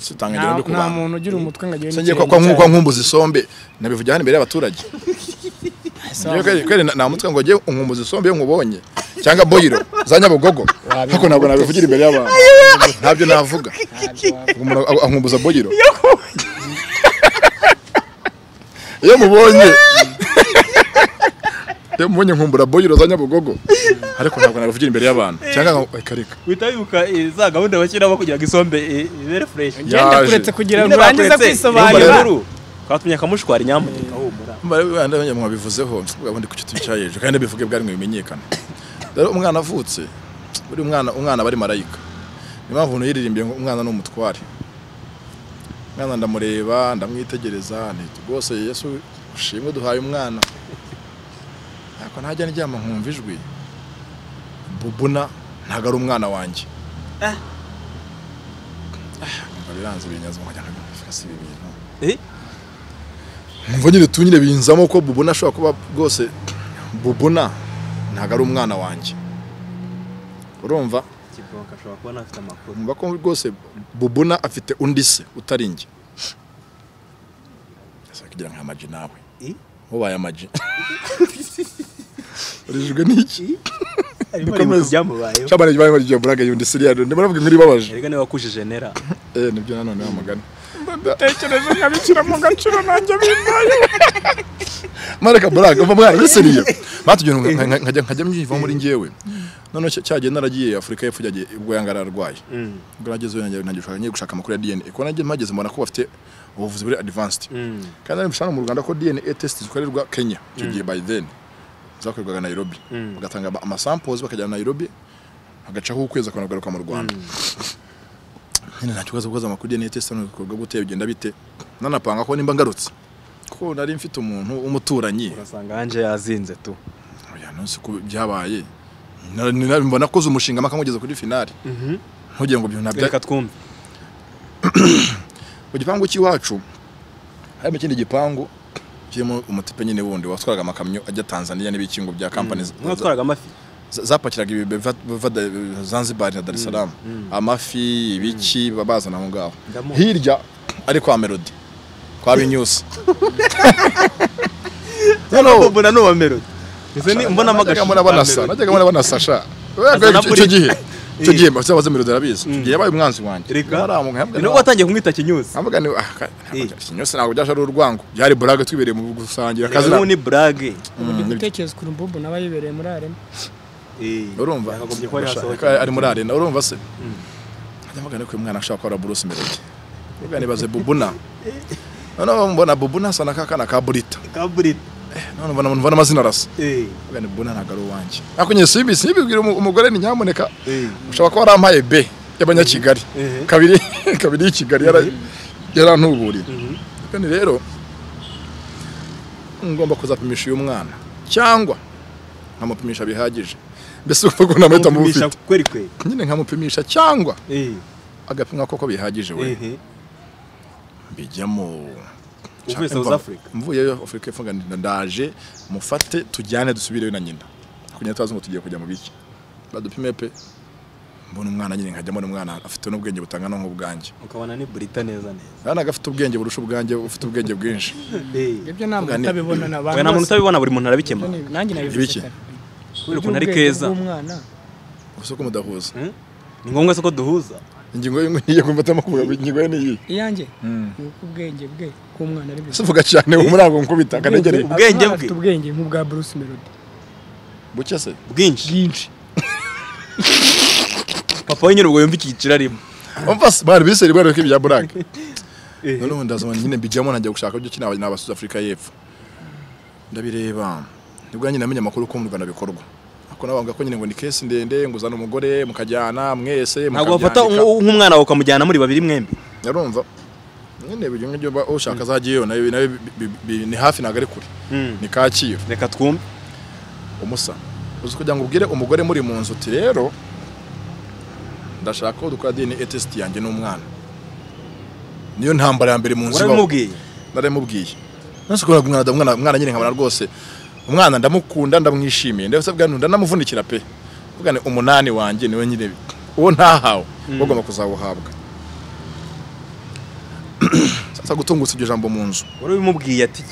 sitanga Nta- ngendo ku nta bantu muntu ugira umutwe ngo agire Se ngiye kwa- kwa nku- kwa nkumbuza isombe nabivugira hano imbere y'abaturage Njyewe kweri- kweri na- namutwe ngo njye unkumbuza isombe iyo nkubonye cyangwa boyiro za nyabugogo ariko ntabwo nabivugira imbere y'abantu ntabyo navuga umuntu a- ankumbuza boyiro iyo mubonye iyo mubonye nkumbura boyiro za nyabugogo ariko ntabwo nabivugira imbere y'abantu cyangwa nka- reka reka uhita wibuka eh, za gahunda bashyiraho kugira ngo isombe eh, ibere fureshi Genda Yaje. kuretse kugira ngo Nyine urangize bakuretse kwisobanura. inyumbarankuru. Kwatumye akamushwari nyamuneka humura bariya mwabivuzeho ubundi ku giti cya hejuru kandi bivuge bwari ngo bimenyekane rero umwana avutse buri mwana umwana aba ari marayika niyo mpamvu umuntu yiririmbiye ngo umwana ni umutware umwana ndamureba ndamwitegereza nti rwose yesu ushimwe duhaye umwana ntabwo ntajya ndyama nkumva ijwi bubuna ntabwo ari umwana wanjye Ah, nkumva biranze binyaze nkajya nkabifika si ibi bintu eh mva nyine tu nyine binzamo ko bubona ashobora kuba bwose bubona ntabwo ari umwana wanjye urumva kiboko ashobora kuba anafite amakuru mva ko rwose bubona afite undi se utari njye asa kugira nka maji nawe Eh? ubaye amaji urijwe n'iki arimo Dukomeze. arimo byamubayeho cyabana gibaye ngo giye burage yundi siriya ndimo navuga nkuri babaje erega niba wakujije nera eh nibyo nanone amagana Tekereza nkabikira mu gaciro nanjye bimbaye. mareka buraga uva mwana uri seriye batubwira ngo nka- nka- nkajya nkajya myiva muri njyewe noneho cya- cyagiye naragiye afurika y'epfo cyagiye ubwo yanga ararwaye Mm. ubwo nagezeyo nanjye nanjye gushaka ngiye gushaka amakuru ya DNA ko nanjye mpageze mbona ko bafite ubuvuzi buri advanced Mm. kandi nari mbishaka mu Rwanda ko DNA test zikorerwa Kenya icyo gihe by then zakorerwaga Nairobi bagatanga ama- ama samples bakajyana Nairobi hagacaho ukwezi akanagaruka mu Rwanda nyine nta kibazo kuko amakuru ya neti sano bikorwa gute bigenda bite nanapanga ko nimba ngarutse kuko nari mfite umuntu w'umuturanyi urasanga hanze yazinze tu oya nonse ko byabaye Na- ni- na- mbona koze umushinga mpaka mugeze kuri finali ntugire ngo byunabye reka twumve mu gipangu cy'iwacu harimo ikindi gipangu kirimo umutipe nyine wundi watwaraga amakamyo ajya Tanzania n'ibikingo bya kampani za- umwe watwaraga amafi za- zapakiraga ibibe biva- biva Da- Zanzibar na Dar es Salaam amafi ibiki baba bazana aho ngaho Ndamo. hirya ari kwa Melody kwa Binyusi noneho mbona ni uwa melody Ese ni mbona najyaga mbona banasa najyaga mbona banasa sha Asa Icyo- na icyo buri- gihe icyo Eh. gihe mbasa baze Melody arabizi icyo gihe yabaye umwanzi wanjye Reka. Naramuka, ni nubwo watangiye kumwita kinyuzi ntabwo ni Eh. ikinyusi ntabwo byashara urwango byari burage twibereye mu gusangira akazi ubu ni burage uburyo gutekereza kuri mbumbu nawe yibereye muri arema urumva yakagombye kuba yasohoka Ashaka- ari muri arena urumva se ndamugana ko uyu mwana ashaka gukora Bruce Melody ubwo nibaze bubuna noneho mbona bubuna asa n'akakana ka burita kaburita none mbona mbona amazina arasa eh ubwo ni bubuna ntabwo ari uwanjye ariko nyine sibi sibibwira umu- umugore ni nyamuneka eh ushobora kuba warampaye B y'abanyakigali Mhm. kabiri kabiri y'ikigali yara- yarantuburiye kandi rero ngomba kuzapimisha uyu mwana cyangwa nkamupimisha bihagije mbese uko ukuntu amahita mufite Umupimisha kweri kweri nyine nkamupimisha cyangwa eh agapimwa koko bihagije we eh mbijyamo Uvuye South Africa? mvuyeyo afurika y'epfo nganira ndaje mufate tujyane dusubireyo na nyina kugira tutazi ngo tugiye kujya mu biki badupime pe mbona umwana nyine nkajyamo n'umwana afite n'ubwenge butangana nk'ubwanjye ukabona ni burita neza neza nta nagafite ubwenge burusha ubwanjye ufite ubwenge bwinshi eh ibyo nta muntu Ugane. utabibona na we nta muntu utabibona buri muntu arabikemura utabibona nanjye Ibiki? nabivuze kare kubera ukuntu ari keza bw'umwana gusa ko mudahuza Hmm? ni ngombwa se ko duhuza ingingo ye niyo kumvatamo kuvuga ingingo ye niyi iyanjye ni uko ubwenge bwe bw'umwana ari bwiza sivuga cyane uwo muri aho nkubita akanegereye Ubwenge bwe. afite ubwenge nk'ubwa bruce melody buke se bwinshi bwinshi papa we nyir'ubwo yumva icyiciro arimo umva se bari biseri bari ko ibya burake Eh. noneho ndazima nyine mbijyamo najya gushaka ibyo kinaba n'aba South Africa y'epfo ndabireba nibwo nyine namenya amakuru ko mu Rwanda bikorwa ako nabavuga ko nyine ngo ni kesi ndende ngo uzane umugore mukajyana mwese ntabwo bafata mukabyandika. nk- nk'umwana wawe ukamujyana muri babiri mwembi yarumva nyine buri umwe uba ushaka azajya iyo nayo nayo bi- bi- bi- ni hafi ntabwo ari kure ni Kacyiru reka twumve umusa uzi kugira ngo ubwire umugore muri mu nzu uti rero ndashaka ko dukora dini etesiti yanjye n'umwana niyo ntambara ya mbere mu nzu ibaho. urabimubwiye naramubwiye nasi kubona umwana ndamwana umwana nyine nkabona rwose umwana ndamukunda ndamwishimiye ndetse bwa nunda ndamuvunikira pe bugane umunani wanjye niwe nyine uwo ntahawe mm. bagomba kuzawuhabwa sasa gutungutsa iryo jambo mu nzu urabimubwiye ati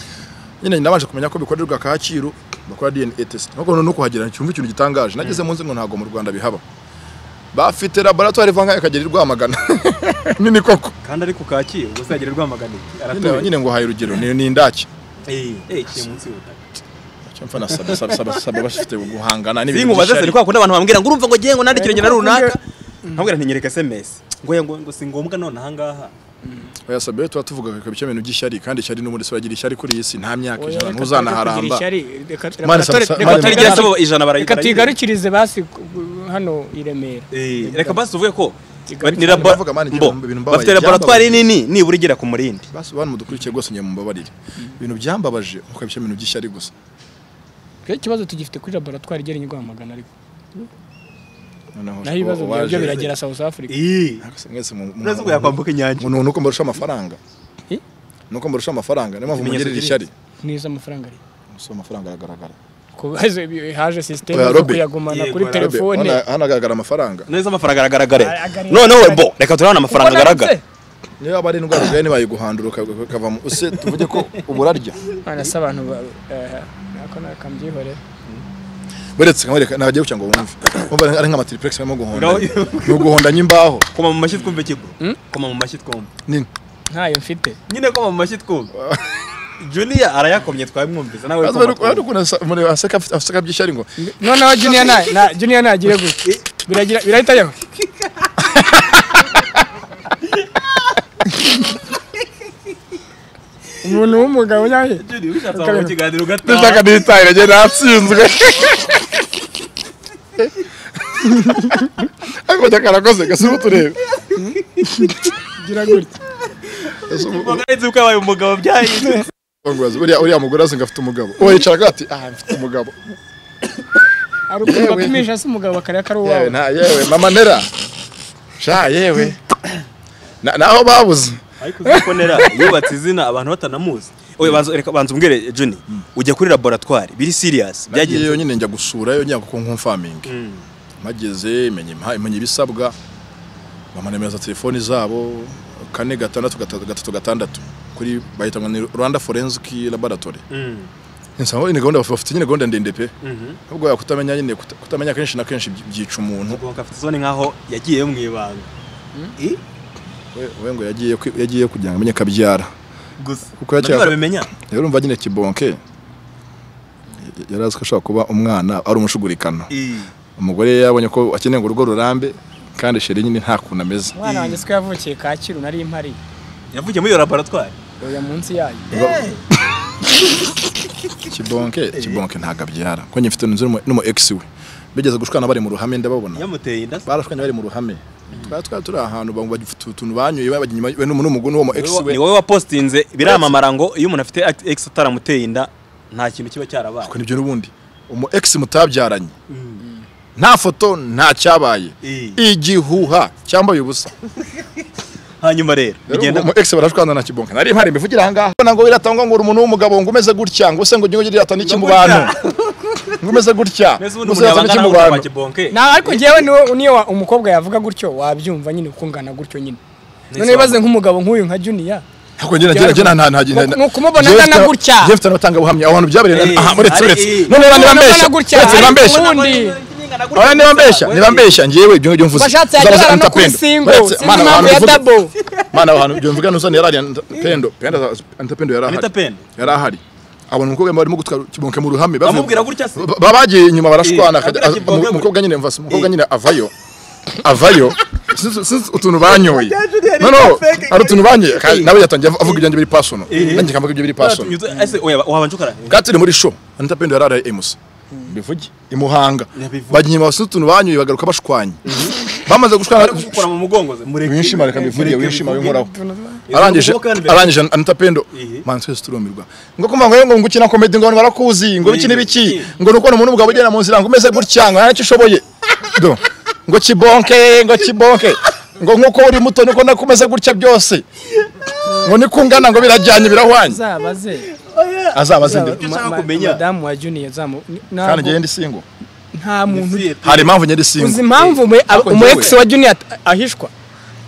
nyine nabanje kumenya ko bikorerwa Kacyiru bakora DNA test nkuko none kuhagera cyumva ikintu gitangaje nageze mu nzu ngo ntago mu Rwanda bihaba bafite laboratoire vanga ikagera i Rwamagana nini koko kandi ari ku kacyi ubwo se yagira rwamagana iki nyine aratuye nyine ngo haye urugero ni ni indake eh eh kiri munsi y'ubutaka cyumva na sabe sabe sabe sabe bafite guhangana singu baze by'ishyari. se kwa kundi abantu bambwira ngo urumva ngo gihe ngo nandikire ngena runaka nkabwira nti nyereka SMS ngo ngo ngo si ngombwa none aha ngaha oya sabe tuba tuvuga ko ibyo bintu by'ishyari kandi ishyari n'ubundi se uragira ishyari kuri iyi si nta myaka Oya, ijana reka tuze ntuzanaharamba kugira ishyari, reka- reka Mane, tore- sa- reka mane, mane. Reka tore- tuyigarukirize, ijana barayigura. reka tuyigarukirize basi ku- hano i Remera eh reka basi tuvuge ko Igarukira- ni labo Ndavuga, man, mbo ibintu mbabaye, bafite byambabaye. laboratwari nini nibura igera ku murindi basi bantu mudukurikiye rwose nyine mumbabarire ibintu byambabaje nuko ibyo bintu by'ishyari gusa twe ikibazo tugifite kuri laboratwari igera i Rwamagana ariko noneho naho ibibazo uwaje- byabyo biragera South Africa eh Mwese- mwese mu- mu- urazi ngo yakwambuka inyanja mu- ni uko mbarusha amafaranga Eh? ni uko mbarusha amafaranga niyo mpamvu Ikimenyetso mungirira ishyari kiri- neza amafaranga ari gusa amafaranga aragaragara kubaza ibi- haje sisiteme Oya, zo Robi. kuyagumana Yego, kuri Robi, telefone Hano- hano hagaragara amafaranga neza amafaranga aragaragara Agaragara. noneho we bo reka turabona amafaranga Ubona agaragara ndetse? niba aba ari indwara urwaye ntibaye guhandura uka- ukavamo use tuvuge ko uburarya Mana se abantu ba- eh, nako nakabyihorera buretse nkamwereka ntagiye guca ngo wumve wumva ari nk'amatiripurexi arimo guhonda No. ni uguhondanya imbaho koma mu mashyi twumve kigo koma mu mashyi twumve nini ntayo mfite nyine koma mu mashyi twumve junior arayakomye twabimwumvise nawe Bazi koma bari- bari twumve. ukuntu asa- umuntu aseka afite- aseka by'ishyari ngo noneho juniya na juniya nagire gutya biragira birahita yeho umuntu w'umugabo nyawe Junior ubishatse wamuha ikiganiro ugataha nitahira njye natsinzwe ariko karakoze gasubira turebe gira gutya ugaretse ko yabaye umugabo byahindutse Bangubaza, buriya uriya mugore asenga afite umugabo uwo yicaraga ati ah mfite umugabo hari ukuntu Yewe. bapimisha hasi umugabo akareba ko ari yewe uwawe nta yewe mama nera sha yewe Na- naho babuze ariko uzi ko nera yubatse izina abantu batanamuzi oye banza reka banza umbwire juni ujya kuri laboratwari biri siriyasi byagiye byagenze yonyine njya gusura yo njya kuko nkumfamingi mpageze menya impa- menya ibisabwa bamanemereza telefoni zabo kane gatandatu gatatu gatatu gatandatu kuri bahita ngo ni Rwanda Forensic Laboratory Mm. nsa ngo ni gahunda baf- bafite nyine gahunda ndende pe Mhm. ahubwo ya kutamenya nyine kuta- kutamenya kenshi na kenshi byi- byica umuntu ubwo afite isoni nkaho yagiye mu ibanga Eh? we we ngo yagiye kwi- yagiye kugira ngo amenye kabyara gusa Kuko bari yakeka- barabimenya rero urumva nyine kibonke y- yari azi ko ashobora kuba umwana ari umushugurikano Eh. umugore yabonye ko akeneye ngo urugo rurambe kandi sheri nyine nta kuntu ameze umwana wanjye siko yavukiye kacyiru nari impari yavugiye muri iyo laboratwari oya munsi yayo kibonke kibonke ntabwo abyara kuko njye mfite inzu n'umu- n'umu ex we bigeze gushwana bari mu ruhame ndababona yamuteye inda se barashwanye bari mu ruhame twari twari turi ahantu bantu bagifite utuntu banyoye babajya inyuma we n'umuguni w'umu ex we ni wowe wapositinze biramamara ngo iyo umuntu afite ex ataramuteye inda nta kintu kiba cyarabaye ariko nibyo n'ubundi umu ex mutabyaranye nta foto nta cyabaye Eh. igihuha cyambaye ubusa hanyuma rero bigenda mu ex barashwana na kibonke nari mpari mbivugira aha ngaha ubona ngo biratangwa ngo uri umuntu w'umugabo ngo umeze gutya ngo use ngo ujye ugira ata n'iki mu bantu ngo umeze gutya mbese ngo ubundi umuntu use ngo n'iki yabangana mu n'umugabo wa bantu kibonke nta ariko njyewe niwo niyo wa- umukobwa yavuga gutyo wabyumva nyine ukungana gutyo nyine none isobanura. bibaze nk'umugabo nk'uyu nka juniya ntabwo njye nagira njye nta ntagira Ni ukumubona angana gutya. njye mfite abatangabuhamya aho hantu byabereye Eh, aha muretse ari- uretse eh. none niba niba mbeshya Ukumubona gutya, uretse niba ariko mbeshya ubundi- Oya niba mbeshya niba mbeshya njyewe ibyo ngibyo mvuze bashatse uzabuza yagerara no kuri antapendo. singo Uretse, sinzi mana, impamvu abantu ya bivuga- dabo mana aho hantu ibyo mvuga nuzane yari ari antapendo pendo antapendo yari ahari Anita Pendo. yari ahari abona umukobwa barimo gutwara kibonke mu ruhame bavuye- Bamubwira gutya se? Ba- babagiye inyuma barashwana Eh, akajya- abwira Kibonke umu- gutya. umukobwa nyine mvase umukobwa nyine avayo avayo sinzi sinzi utuntu banyoye no no ari utuntu banyoye kandi nawe yatangiye av- avuga ibyanjye biri pasono nanjye kamvuga ibyo biri pasono wabanje ukara kandi turi muri show anita pendo yari ari emusa bivuge i muhanga Yabivuze. bajya inyuma basuka utuntu banyoye bagaruka bashwanye bamaze gushwana gukora mu mugongo ze mureke wishima reka bivuge wishima winkoraho Izo arangije mvugo kandi mbere- arangije anita pendo Ihi. manzi twese turumirwa ngo kumva ngo ngo ngukina komedi ngo warakuzi ngo biki Ihi. n'ibiki ngo nuko umuntu ubwo ugenda mu nzira ngo umeze gutya ngo nta n'icyo ushoboye Do. ngo kibonke ngo kibonke ngo nkuko uri muto niko nako umeze gutya byose ngo niko ungana ngo birajyanye birahwanye uzabaze azaba azindi Uzaba- Icyo nshaka ma- ma- kumenya. madamu wa juniya zamu kandi ntabwo ngewe ndi single nta muntu hari impamvu njye ndi uzi single impamvu umu- Ariko umu njyewe- ex wa juniya at- ahishwa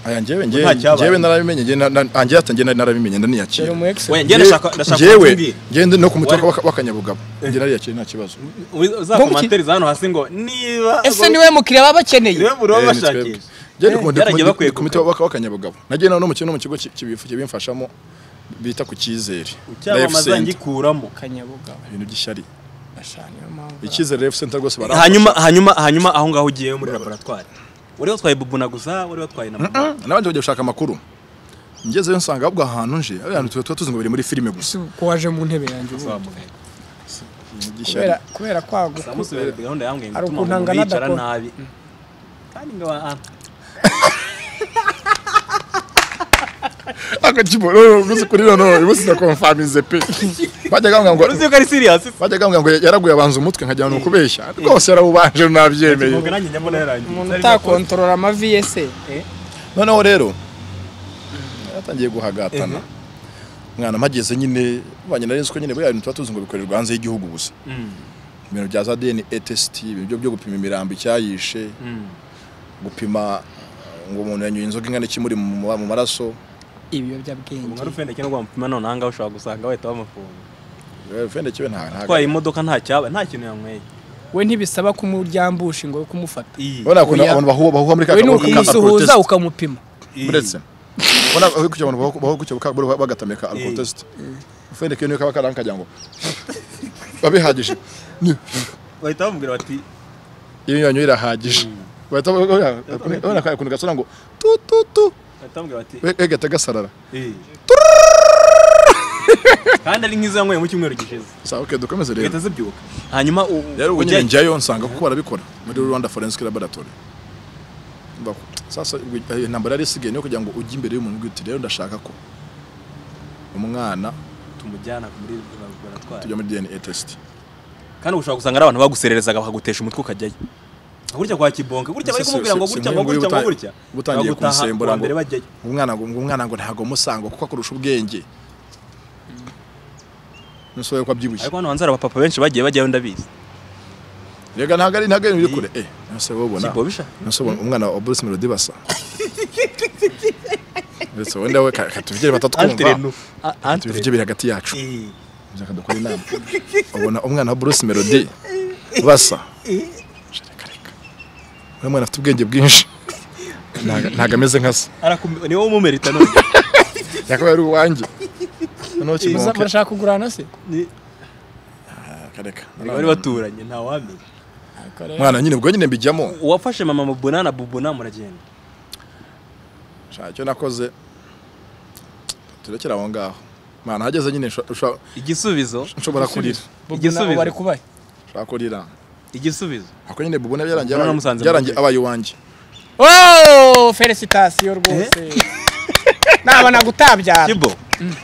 aya njyewe Nta njyewe cyabaye. njyewe narabimenye njyewe na- na- njyewe ata njyewe narabimenye yari ndaniyakira umu ex Oya, njye ndashaka ndashaka njyewe kumbwira. ngende no ku mutwe Wari- w'aka- w'akanyabugabo njye nariyakira nta kibazo Uzi- uzakomanteriza hano hasi ngo niba ese niwe mukiriya baba bakeneye niwe buri Eh, ni twebwe. bashakisha Njye ndi ku- ndi ku- Yaragiye ndi bakwiye ku miti w'aka- w'akanyabugabo nagiye nawe n'umukino mu kigo ki- kibifu- kibimfashamo bita ku cyizere Life cyamamaza Center. ngikuramo kanyabugabo ibintu by'ishyari niyo mpamvu icyizere ref center rwose baramfasha. hanyuma hanyuma hanyuma aho ngaho ugiye muri laboratwari wari watwaye bubuna gusa wari watwaye na mama n'abandi bagiye gushaka amakuru ngezeyo nsanga ahubwo ahantu nje ari ahantu tuba tuba tuzi ngo biri muri filime gusa si ko waje mu ntebe yanjye ubu Ibintu by'ishyari. kubera kubera kwaguka samusubira gahunda yambwiye ngo Hari ituma ukuntu umuntu angana yicara adakora. nabi kandi ngo ah, aka kiboro uzi kuri noneho ubu sinakomfamize pe bajyaga bambwira ngo uzi yuko ari serious se bajyaga bambwira ngo yaraguye abanza umutwe nkagira ngo kubeshya rwose yarawubanje nabyemeye Ubwo nanjye njyamo nayarangiye umuntu utakontorora amavi ye se eh? noneho rero yatangiye guhagatana mwana mpageze nyine banye nari nzi ko nyine buriya bintu tuba tuzi ngo bikorerwa hanze y'Igihugu gusa ibintu bya za DNA test ibintu byo- byo gupima imirambo icyayishe gupima ngo umuntu yanyoye inzoga ingana iki muri mu mu maraso ibiyobyabwenge umwari ufendeke no guhamupima none ahangaha ushobora gusanga wahita bamufunga fende kibe nta nta atwaye imodoka nta cyaba nta kintu yanyweye we ntibisaba kumuryambusha ngo kumufata Iyi. ubona ukuntu Oya. abantu bahuha bahuha muri ka we ni kaburimbo ka- ka protest. ukumusuhuza ukamupima Iyi. uretse ubona aho kugira ngo baho kugira ngo bagatamika alcohol test ufende kiyo niyo kaba karankagira ngo babihagije Ni- bahita bamubwira bati iyo yanyu irahagije bahita babona kaya kuntu gasona ngo tu tu tu bahita bamubwira bati we- we gahita gasarara "Eh, kandi ari nk'izanyweye mu cyumweru gishize sawa okay dukomeze rero ugahita zibyuka hanyuma u- rero ubu ujya- nyine njyayo nsanga kuko barabikora muri Rwanda Forensic Laboratory Mbaho. sasa ubwo- eh, intambara yari isigaye niyo kugira ngo ujye imbere y'umuntu ugira uti rero ndashaka ko umwana tumujyana muri laboratwari tujya muri DNA test kandi ushobora gusanga ari abantu bagusererezaga bakagutesha umutwe ukajyayo gutya kwa kibonke gutya Se- bari se- kumubwira ngo se- gutya se- ngo nk'uyu gutya ngo nguyu gutya ubu utangiye bagutaha kumusembura kuwa ngo- mbere bajyayo umwana ngo umwana ngo ntago musanga kuko akurusha ubwenge nsohoye ko abyibushye ariko hano hanze hari abapapa benshi bagiye bajyayo ndabizi rega ntago ari ntago ari biri kure eh nose wabona kibobisha nose ubona umwana wa Bruce Melody basa ndetse wenda we ka- katuvugire batatwumva Antrenu. A- antrenu. tubivugire hagati yacu Eh, Reka dukore inama ubona umwana wa Bruce Melody basa reka reka uyu mwana afite ubwenge bwinshi Ntago- ntago ameze nka se arakum- niwe umumerita none yakabaye ari uwanjye noneho Muza- kimuke murashaka kugurana se Ni- akareka bari baturanye ntawamenya mwana nyine ubwo nyine mbijyamo uwafashe mama mubona na bubona muragenda Sha, icyo nakoze turekera aho ngaho mwana hageze nyine nsho- nsho- igisubizo nshobora kurira igisubizo bari kubaye nshobora kurira igisubizo ako nyine bubone byarangiye Ubona abaye- namusanze mu byarangiye nzira. abaye iwanjye Oh, felicitasiyo rwose nabona gutabyara kibo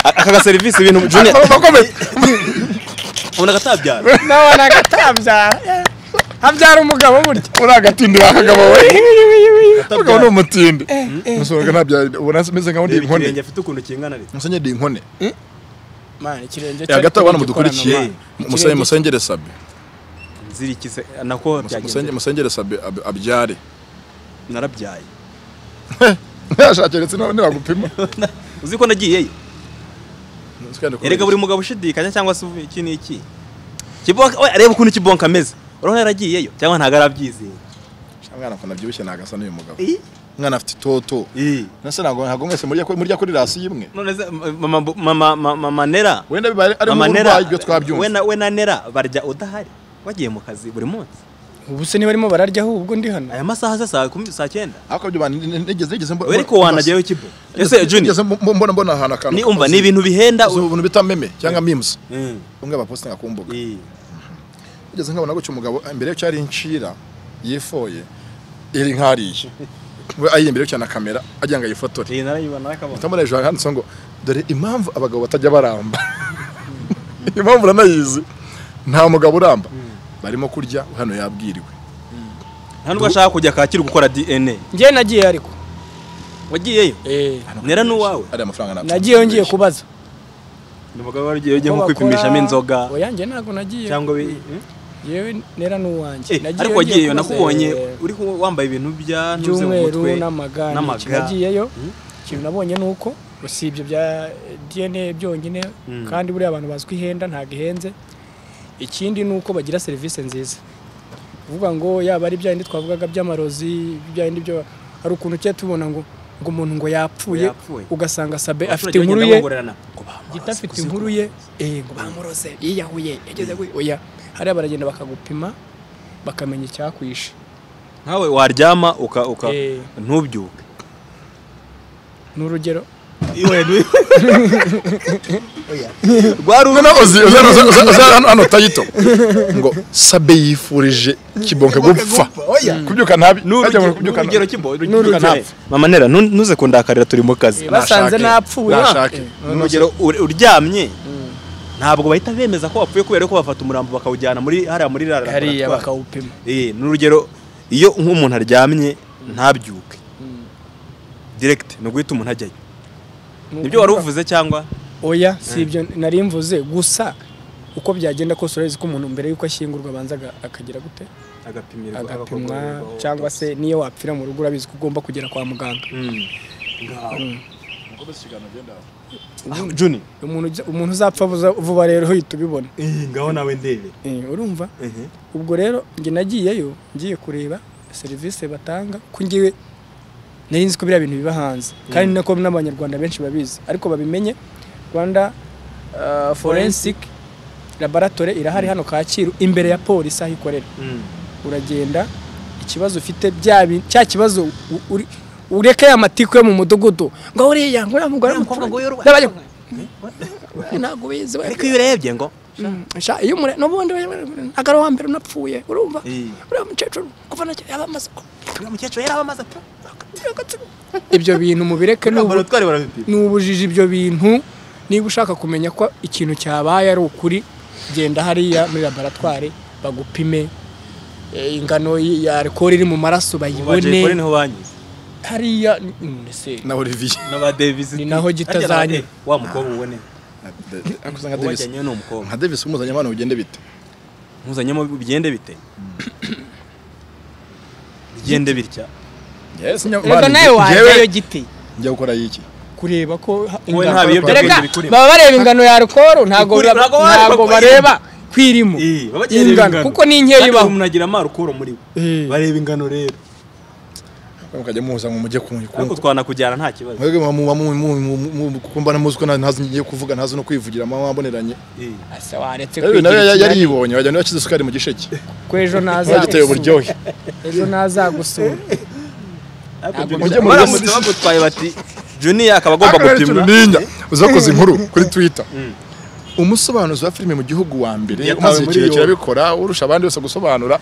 aka ga serivisi ibintu junior ubona agatabyara nabona gutabyara habyara umugabo burya uri agatindi wakagabo we Umugabo ni umutindi eh. nsohoka ntabyara ubona meze nkaho ndi reba inkone ikirenge afite ukuntu kingana rero musenye ndi inkone mana ikirenge Eh, hagati aho bana mudukurikiye musenge musengere sabe nzirikize nako musenge byagenze musengere sabe ab- abyare narabyaye yashakeretse none bagupima uzi ko nagiyeyo erega buri mugabo ushidikanya cyangwa se iki n'iki kibonka we areba ukuntu kibonka ameze urabona yaragiyeyo cyangwa ntabwo arabyizeye mwana ko nabyibushye nagasa n'uyu mugabo Eh? mwana afite itoto Eh. nase ntabwo ntabwo mwese murya murya kuri rasi imwe none se mama mama mama manera wenda biba ari mu mama burwayi nera ibyo we twabyumva na we na nera barya udahari bagiye mu kazi buri munsi ubu se niba arimo bararya ahubwo ndi hano aya masaha se saa kumi saa cyenda ariko ibyo bantu nigeze nigeze mbona we ariko wanajyayo kibo ese juni nigeze mbo- mbona mbona ahantu akantu ni umva ni ibintu bihenda ubu bintu bita meme cyangwa memes Mm. umwe abapostinga ku mbuga Eh. nigeze nkabona gutyo umugabo imbere yo cyari inshira yifoye iri nkariye we ayi imbere yo cyane kamera agira ngo ayifotore Eh, narayibona nakabona utamara hejuru handitseho ngo dore impamvu abagabo batajya baramba impamvu uranayizi nta mugabo uramba barimo kurya hano yabwiriwe nta nubwo ashaka kujya kacyiru gukora dna njye nagiye ariko wagiyeyo nera n'uwawe ariya mafaranga ntabwo nagiyeyo ngiye kubaza ni umugabo wari ugiye nko Ko kwipimishamo bakora- inzoga oya njye ntabwo nagiye cyangwa bi- eh? yewe nera n'uwanjye Eh, Nagiyeyo ariko wagiyeyo ngiye kubaza, nakubonye eh, uri ku- wambaye ibintu bya ntuze mu by'umweru mutwe n'amagana n'amaga. nagiyeyo Mm. ikintu nabonye ni uko usibye bya dna byonyine Mm. kandi buriya abantu bazwi ihenda ntabwo ihenze ikindi ni uko bagira serivisi nziza kuvuga ngo yaba ari bya bindi twavugaga by'amarozi bya bindi byo hari ukuntu cye tubona ngo ngo umuntu ngo yapfuye Yapfuye. ugasanga sabe afite Abaturage inkuru bagenda ye bongorerana. gita afite inkuru ye eh ngo bamuroze yiyahuye yageze ku oya hariya baragenda bakagupima bakamenya icyakwishe nkawe waryama uka uka Eh. ntubyuke ni urugero rwari Noneho uzi- uzi- uzi- uzi- uzi hano- hano tayito ngo sabe yifurije kibonke gupfa kubyuka ntabi ajya mu kubyuka nabi. n'urugero kibo N'urugero ntapfa. mama nera nu- ntuze kundakarira turi mu kazi Eh, basanze Nashake, napfuye nashake. eh. Noneho urugero ur- uryamye ntabwo bahita bemeza ko wapfuye kubera ko bafata umurambo bakawujyana muri hariya muri rara hariya laboratwari. bakawupima Eh, ni urugero iyo nk'umuntu aryamye ntabyuke direct ni uguhita umuntu ajyayo nibyo wari uvuze cyangwa oya si ibyo nari mvuze gusa uko byagenda kose urabizi ko umuntu mbere y'uko ashyingurwa abanza aga- akagira gute agapimirwa agapimwa cyangwa se niyo wapfira mu rugo urabizi ko ugomba kugera kwa muganga juni umuntu ujya- umuntu uzapfa vuza- vuba rero uhita ubibona ngaho nawe ndebe Eh, urumva ubwo rero njye nagiyeyo ngiye kureba serivisi batanga ko ngiwe nari nzi ko biriya bintu biba hanze kandi nako n'abanyarwanda benshi babizi ariko babimenye rwanda uh, forensic laboratory irahari hano kacyiru imbere ya polisi aho ikorera uragenda ikibazo ufite bya bi- cya kibazo u- uri ureke ya matiko yo mu mudugudu ngo uriya ngo uriya mugore Uriya mukobwa ngo w'umuturage, yorwa- n'abajya- ntabwo ubizi we ariko iyo urebye ngo Mm, sha iyo umure n'ubundi agara wa mbere unapfuye urumva Eh. uriya mukecuru kuva nacyo yaba amaze ku- uyu mukecuru yari amaze apfa ibyo bintu mubireke ni ubu- laboratwari barabipima ni ubujiji ibyo bintu niba ushaka kumenya ko ikintu cyabaye ari ukuri genda hariya muri laboratwari bagupime eh, ingano y- ya alcool iri mu maraso jayipoli bayibone niho banyize hariya ni- mm, ese na Olivier n'aba devisi Ni naho gitazanye. wa mukobwa ubone ariko usanga Davis wajyanye ni umukobwa nka Davis umuzanye abana bigende bite muzanyemo bigende bite bigende bitya yes reka nawe wajyayo giti njya gukora iki kureba ko ha- Wowe ingano- nta biyobyabwenge Erega, bikurimo. baba bareba ingano ya alcool ntabwo Bikurimo, ba- ntabwo bareba ntabwo ko bareba kwirimo Iyi, baba bagiye reba ingano kuko ni inkeya Kandi ibaho umuntu agira amarukuro muri we Eh. bareba ingano rero mukajya muza ngo mujye ariko kunywa twanakujyana nta kibazo mwebwe muba mu- mu- mu- mu- kuko mbona muzi ko nta- ntazi ngiye kuvuga ntazi no kwivugira mama wamboneranye Eh. ase waretse rero nawe kwigira yari ikirari yibonye wagira ngo yashyize isukari mu gisheke ko ejo yagiteye ntazagusura uburyohe ejo ntazagusura Ariko Ntabwo Junior- mujye muri baramutse Rwanda. bagutwaye bati juniya akaba agomba Ariko rero gupimwa tunaninya, uzakoze inkuru kuri twitter umusobanuzi wa filime mu gihugu wa mbere Yatawe umaze muri igihe yombi. kirabikora urusha abandi bose gusobanura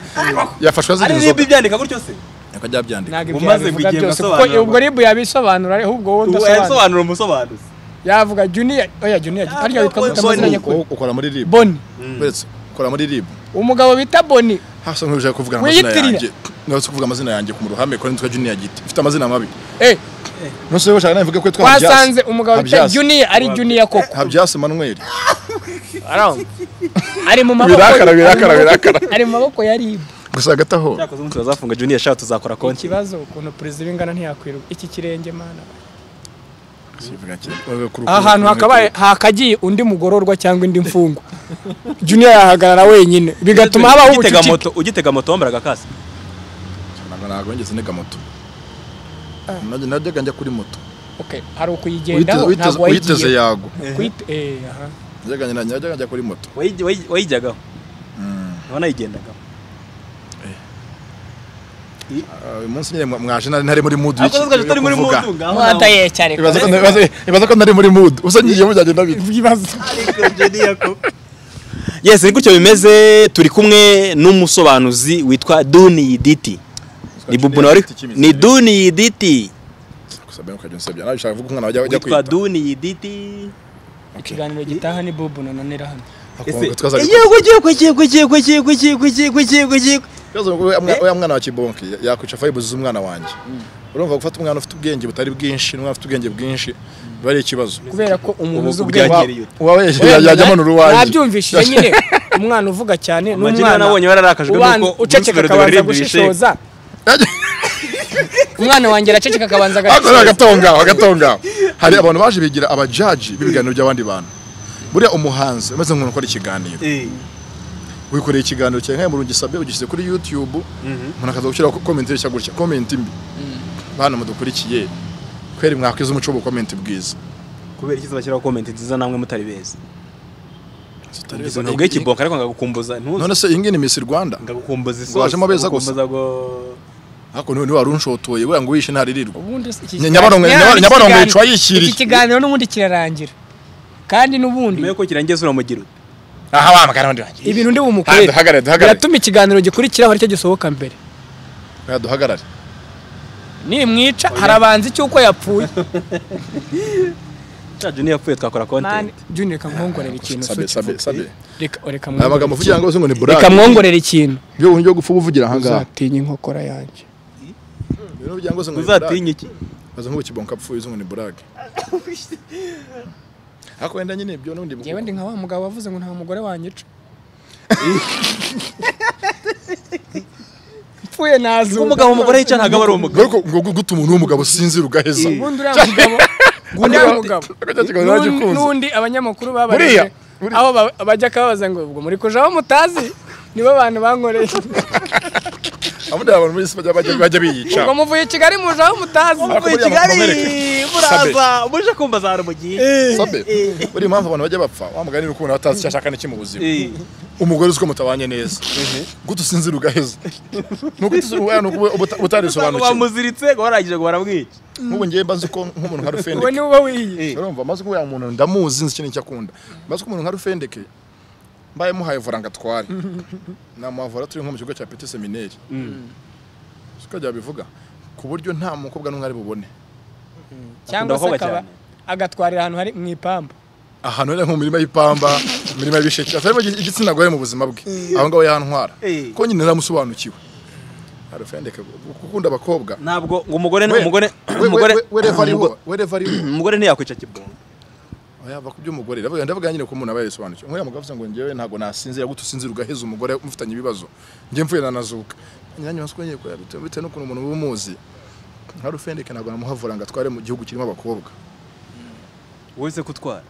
yafashwe azira ari ribu inzoga ibyandika gutyo se akajya abyandika ntabwo ibyo Umaze yabivuga kugenda byose kuko asobanura. ubwo ribu yabisobanura ariko ubwo wowe Ubu udasobanura yasobanura umusobanuzi yavuga juniya oya juniya Ah, harya witwa Boni. gute amazina Boni. nyakuri Uko- ukora muri rib boni uretse ukora muri rib umugabo bita boni hasa nk'uje kuvuga amazina Wiyitirira. yanjye nose kuvuga amazina yanjye ku ruhame ko nitwa junior giti mfite amazina mabi eh nose wowe ushaka navuga ko yitwa twasanze umugabo bita Habyasi. juniya ari juniya koko Habyasi Emmanuel aramba ari mu maboko birakara birakara birakara ari mu maboko ya ribu gusa hagati aho cyakoze umunsi bazafunga juniya shaka tuzakora konti ikibazo ukuntu perezida w'ingana ntiyakwiruka iki kirenge mana Sivuga kiri. Wewe kuri- aha hantu hakabaye hakagiye undi mugororwa cyangwa indi mfungwa juniya yahagarara wenyine bigatuma habaho ugitega ubucucike moto ugitega moto wambaraga kasi ntabwo ntabwo wigeze ntega moto najya najyaga njya kuri moto Okay, hari Uyiteze- ukuyigendaho uyiteze- ntabwo uyiteze wayigiye yago Kuyite- eh, aha. najyaga njya- najyaga njya kuri moto Wayijya- wayi- wayijyagaho wanayigendagaho Ah, uyu munsi nyine mwa- mwaje nari nari muri mood ariko y'iki- twaje tutari yo muri kuvuga. mudu ngaho Wata nawe. yecha ariko. Ibaza ko- ibaza- ibaza ko nari muri mood usa ngiye byagenda bite Ibibazo. Ariko Junior ko- yes ni gutyo bimeze turi kumwe n'umusobanuzi witwa duniyiditi ni bubu nawe ni duniyiditi Kusabira ukajya unsebya nawe ushaka kuvuga umwana wajya wajya witwa kwita duniyiditi Ikiganiro gitaha ni Bubu na Nonera hano. Hakunze twazaga- Ibibazo ngo we- mwa- wa mwana wa kibonke ya- yakwica fayibuzi umwana wanjye urumva gufata umwana ufite ubwenge butari bwinshi n'umwana ufite ubwenge bwinshi biba ari ikibazo Kubera ko umuntu uzi Ubu ubwenge. bwagera iyo. uba yajya amanura uwanjye Nabyumvishije nyine umwana uvuga cyane Amagini n'umwana nabonye bararakajwe ubanza nuko Bruce uceceka Melody akabanza waririmbye gushishoza. Umwana wanjye araceceka akabanza Ariko agashishoza. agatongaho agatongaho hari abantu baje bigira abajaji b'ibiganiro by'abandi bantu buriya umuhanzi umeze nk'umuntu ukora ikiganiro Eh, wikoreye ikiganiro cyawe nk'aya umuntu ugisabye ugishyize kuri youtube umuntu akaza gushyiraho komenti nshya gutya komenti mbi bana mudukurikiye kweri mwakwiza umuco wo gukomenti bwiza kubera iki bashyiraho comment nziza namwe mutari beza Zitari Ubwo izo- ntabwo ikibonka ariko ngagukumbuza ntuzi none se iyi ngiyi ni Miss Rwanda ngagukumbuza isosi wajemo beza gusa. ngagukumbuza ngo ariko niwe wari unshotoye wera ngo wishe ntaririrwa Ubundi si- iki Nya- kiganiro- Nyabarongo- Nyabaro- Nyaba- iki Nyabarongo kiganiro- yicaye yishyiriye. Iki kiganiro n'ubundi kirarangira. Kandi n'ubundi nyuma y'uko kirangizwa uramugira uti aha wa magana wundi wanjye ibintu ndi bumukorere. Ah, duhagarare, duhagarare. Biratuma ikiganiro gikurikiraho aricyo gisohoka mbere. Oya, duhagarare Nimwica harabanza icy'uko yapfuye. cya juniya yapfuye twakora Mani, content Junior reka mwongorere ikintu. sabe Suki. sabe sabe Reka aya reka mwongorere magambo uvugira ngo uzi ngo ni Reka burake mwongorere ikintu. byo uburyo gupfa ubuvugira aha ngaha Uzatinya inkokora yanjye. Ibintu uvugira ngo uzi ngo ni burake uzatinye iki aza nk'ubukibonka apfuye uzi ngo ni burake ariko wenda nyine ibyo n'ubundi Ngewe ndi nka wa mugabo wavuze ngo nta mugore wanyica. Mpfuye nazuka. umugabo umugore yica ntabwo aba ari umugabo Ariko ngo guta umuntu w'umugabo sinzira ugaheza Ubundi uriya mugabo. Ubundi uriya mugabo. Akajya kiganiro N'undi- nagikunze. N'undi abanyamakuru Buriya, babarebye. buriya. Aho ba- bajya kababaza ngo ubwo muri kuja aho mutazi. Nibo abantu bankoreye. Abundi abantu muri isi bajya bajya bajya biyica Ubwo muvuye i Kigali muje aho mutazi. Ariko buriya Kigali bakomereka. muri Sabe. muraza muje kumva za rubugiye sabe buriya impamvu abantu bajya bapfa wamugani ni ukubona batazi icyo ashaka n'iki mu buzima umugore uzi ko mutabanye neza guta usinzira ugaheza nuko utisubira nuko utarisobanukiwe bamuziritse ngo barangije ngo baramwica nk'ubu ngewe mbazi ko nk'umuntu nka rufendeke uwo ni uba wiyiye urumva maze ko ya muntu ndamuzi nzi ikintu icyo akunda maze ko umuntu nka rufendeke mbaye muhaye vora ngo atware namuhavura turi nko mu kigo cya peti semineri siko byabivuga ku buryo nta mukobwa n'umwe ari bubone cyangwa se abakobwa akaba cyane. agatwarira ahantu hari mu ipambu ahantu rero nko mu mirima y'ipamba mu mirima y'ibisheke atarimo igitsina gore mu buzima bwe aho ngaho yantwara Eh. ko nyine naramusobanukiwe arufendeke gukunda abakobwa ntabwo ngo umugore We- umugore we- umugore we- wereva ariho umugo- wereva ariho umugore ntiyakwica kibungo yava ku by'umugore ndavuga ndavuga nyine ko umuntu aba yabisobanukiwe nkuriya mugabo avuze ngo njyewe ntabwo nasinzira gute usinzira ugaheza umugore mufitanye ibibazo njye mvuye nanazuka nanjye masiko ngiye kureba bitewe bitewe n'ukuntu umuntu uba umuzi nka rufendeke ntabwo namuhavura ngo atware mu gihugu kirimo abakobwa wowe se kutwara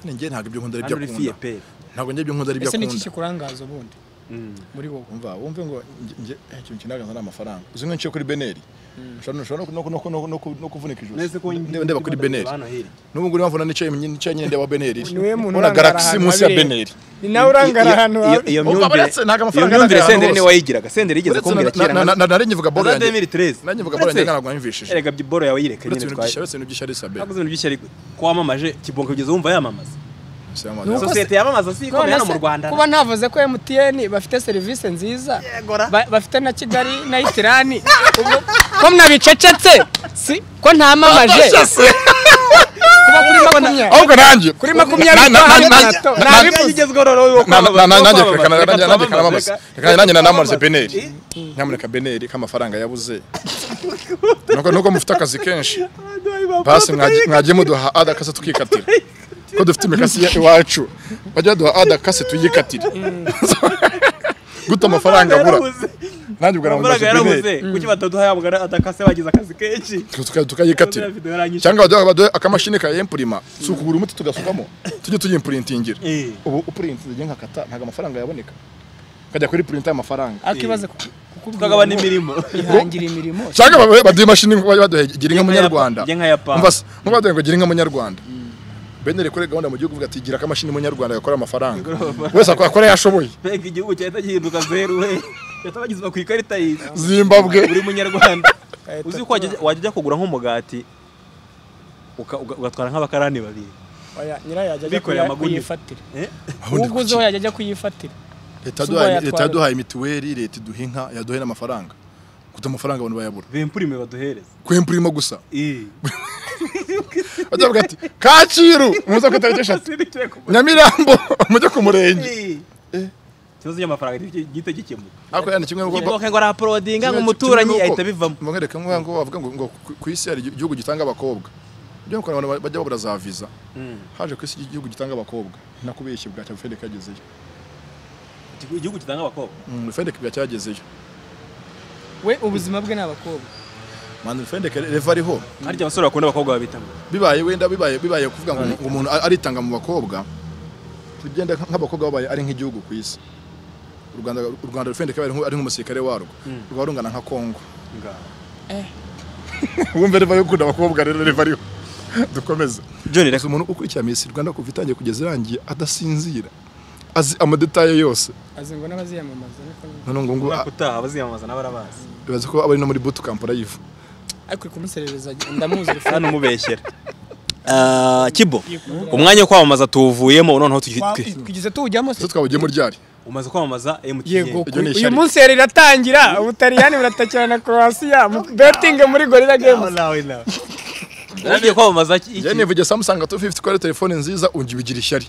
njye ntabwo ibyo nkunda ari hano ibyo uri akunda fiye pe ntabwo njye ibyo nkunda ari ibyo ese ni iki akunda kikurangaza ubundi muri wowe umva wumve ngo njye- njye ikintu kinaganza ni amafaranga uzi nko nciye kuri beneri ushobora ushobora no ku- no ku- no ku- no ku- no kuvunika ijosi ndeba ndeba kuri beneri n'ubu ngubu niba mvuna nicaye nicaye nyine ndeba beneri Ni wowe muntu Urabona urangara galaxy ahantu munsi ya habiri. beneri ni nawe urangara ahantu habi iyo Umva, myumvire uretse ntabwo iyo amafaranga myumvire agaragara senderi hose. niwe wayigiraga senderi yigeze Uretse kumbwira na- kera na- na- na- nari nkivuga boro nkaza yanjye 2013 nari nkivuga boro yanjye ntabwo wanyumvishije erega boro yawe yireka uretse nyine ibintu by'ishyari twaye uretse ibintu by'ishyari sabe hakuze ibintu by'ishyari ko wamamaje kibungo kugeza wumva yamamaza Nuko se- sosiyete yamamaza si ikomeye hano mu None se, rwanda kuba navuze ko emutiyeni bafite serivisi nziza gora. ba- bafite na kigali na itirani ubwo- ko mnabicecetse si ko ntamamaje kuba kuri makumyabiri ahubwo nanjye kuri makumyabiri Na- na- na- kwa na- hato, na- nabi- na- igezweho rero yo na- na- na- nanjye kwamamaza, reka na- reka nanjye- nanjye twamamaze, naramamaze reka- Reka nanjye naramamaze twamamaze. beneri Eh? nyamuneka beneri k'amafaranga yabuze nuko nuko mufite akazi kenshi basi mwajye- mwagiye muduha adakase tukikatira ko dufite imikasi ya- iwacu bajya duha adakase tuyikatire guta amafaranga abura Yarabuze. nanjye ubwo naramamaze amafaranga yarabuze beneri kuki bataduha yamugana atakase bagize akazi kenshi Tuka- tukayikatira Buriya video yaranyishe. cyangwa baduha baduha akamashini ka empurima si ukugura umuti tugasukamo tujye tuyimpuritingira Eh. ubu upurintinze igihe nkakata ntabwo amafaranga yaboneka ukajya kuri purinta y'amafaranga ariko ibaze ku- kukubwira tukagabana ngo imirimo ihangira imirimo cyangwa babe- baduha imashini ngo bajye baduha gira inka munyarwanda Gira inka ya Pampa. Umva se, nko baduha ngo gira inka munyarwanda benere kuri gahunda mu gihugu uvuga ati gira akamashini munyarwanda gakora amafaranga wese akora yashoboye mbega igihugu cyahita gihinduka zeru we cyahita bagizwa ku ikarita y'izi zimbabwe buri munyarwanda uzi ko wajya wajya ujya kugura nk'umugati uka- uga- ugatwara nk'abakarani babiri Oya, nyirayo yajya ajya Bikoreye kuya- amaguni. kuyifatira Eh? Ahundi uguzeho kuki? yajya ajya kuyifatira leta Suba yaduhaye- yatwara. leta yaduhaye mituweli leta iduha inka yaduhaye n'amafaranga guta amafaranga abantu bayabura bempurime baduhereza kwempurima gusa Eh. bajya bavuga ati kacyiru muze ku itariki eshatu Sinicaye ku- nyamirambo mujye ku murenge Eh. ikibazo cy'amafaranga gihita gikemuka ariko yana kimwe nuko igihe ngo araporodinga ngo kimwe- umuturanyi kimwe nuko- ahita bivamo ngo nkereke nko ngo bavuga ngo ngo ku- ku isi hari igihugu gitanga abakobwa byo ngo abantu bajya babura za viza haje ku isi igihugu gitanga abakobwa nakubeshye bwa cyangwa Fedeka yagezeyo Igihugu- igihugu gitanga abakobwa Mm, Fedeka bwa cyagezeyo we ubuzima bwe ni abakobwa manda Fedeka reva ariho harya abasore bakunda abakobwa babita ngo bibaye wenda bibaye bibaye kuvuga ngo ngo umuntu a- aritanga mu bakobwa tugenda nk'abakobwa babaye ari nk'igihugu ku isi u Rwanda u Rwanda Fedeka ari nk'u- ari nk'umusirikare warwo rwa rungana nka Kongo ngaho wumve reva yo gukunda abakobwa rero reva ariho dukomeze John Gusa umuntu ukurikira Miss Rwanda kuva itangiye kugeza irangiye adasinzira azi amadetaye yose azi ngo n'abaziyamamaza niko ni- none ngo ngo umwaka utaha abaziyamamaza n'abarabazi bibaze ko aba ari no muri boot camp live ariko uri kumuserereza ndamuzi hano umubeshyera Ah, kibo Yikunda. umwanya wo kwamamaza tuwuvuyemo noneho tugi- twi- tugeze tuwujyamo se ese twawugiyemo ryari umaze kwamamaza emutiyeni yego Iryo ni uyu ishyari. munsi yari iratangira ubutaliyani buratakira na croatia mu- betting muri gorilla games ugiye kwamamaza iki- iki? njye nivugiye Samsung 250 ko ari telefone nziza ungi bigira ishyari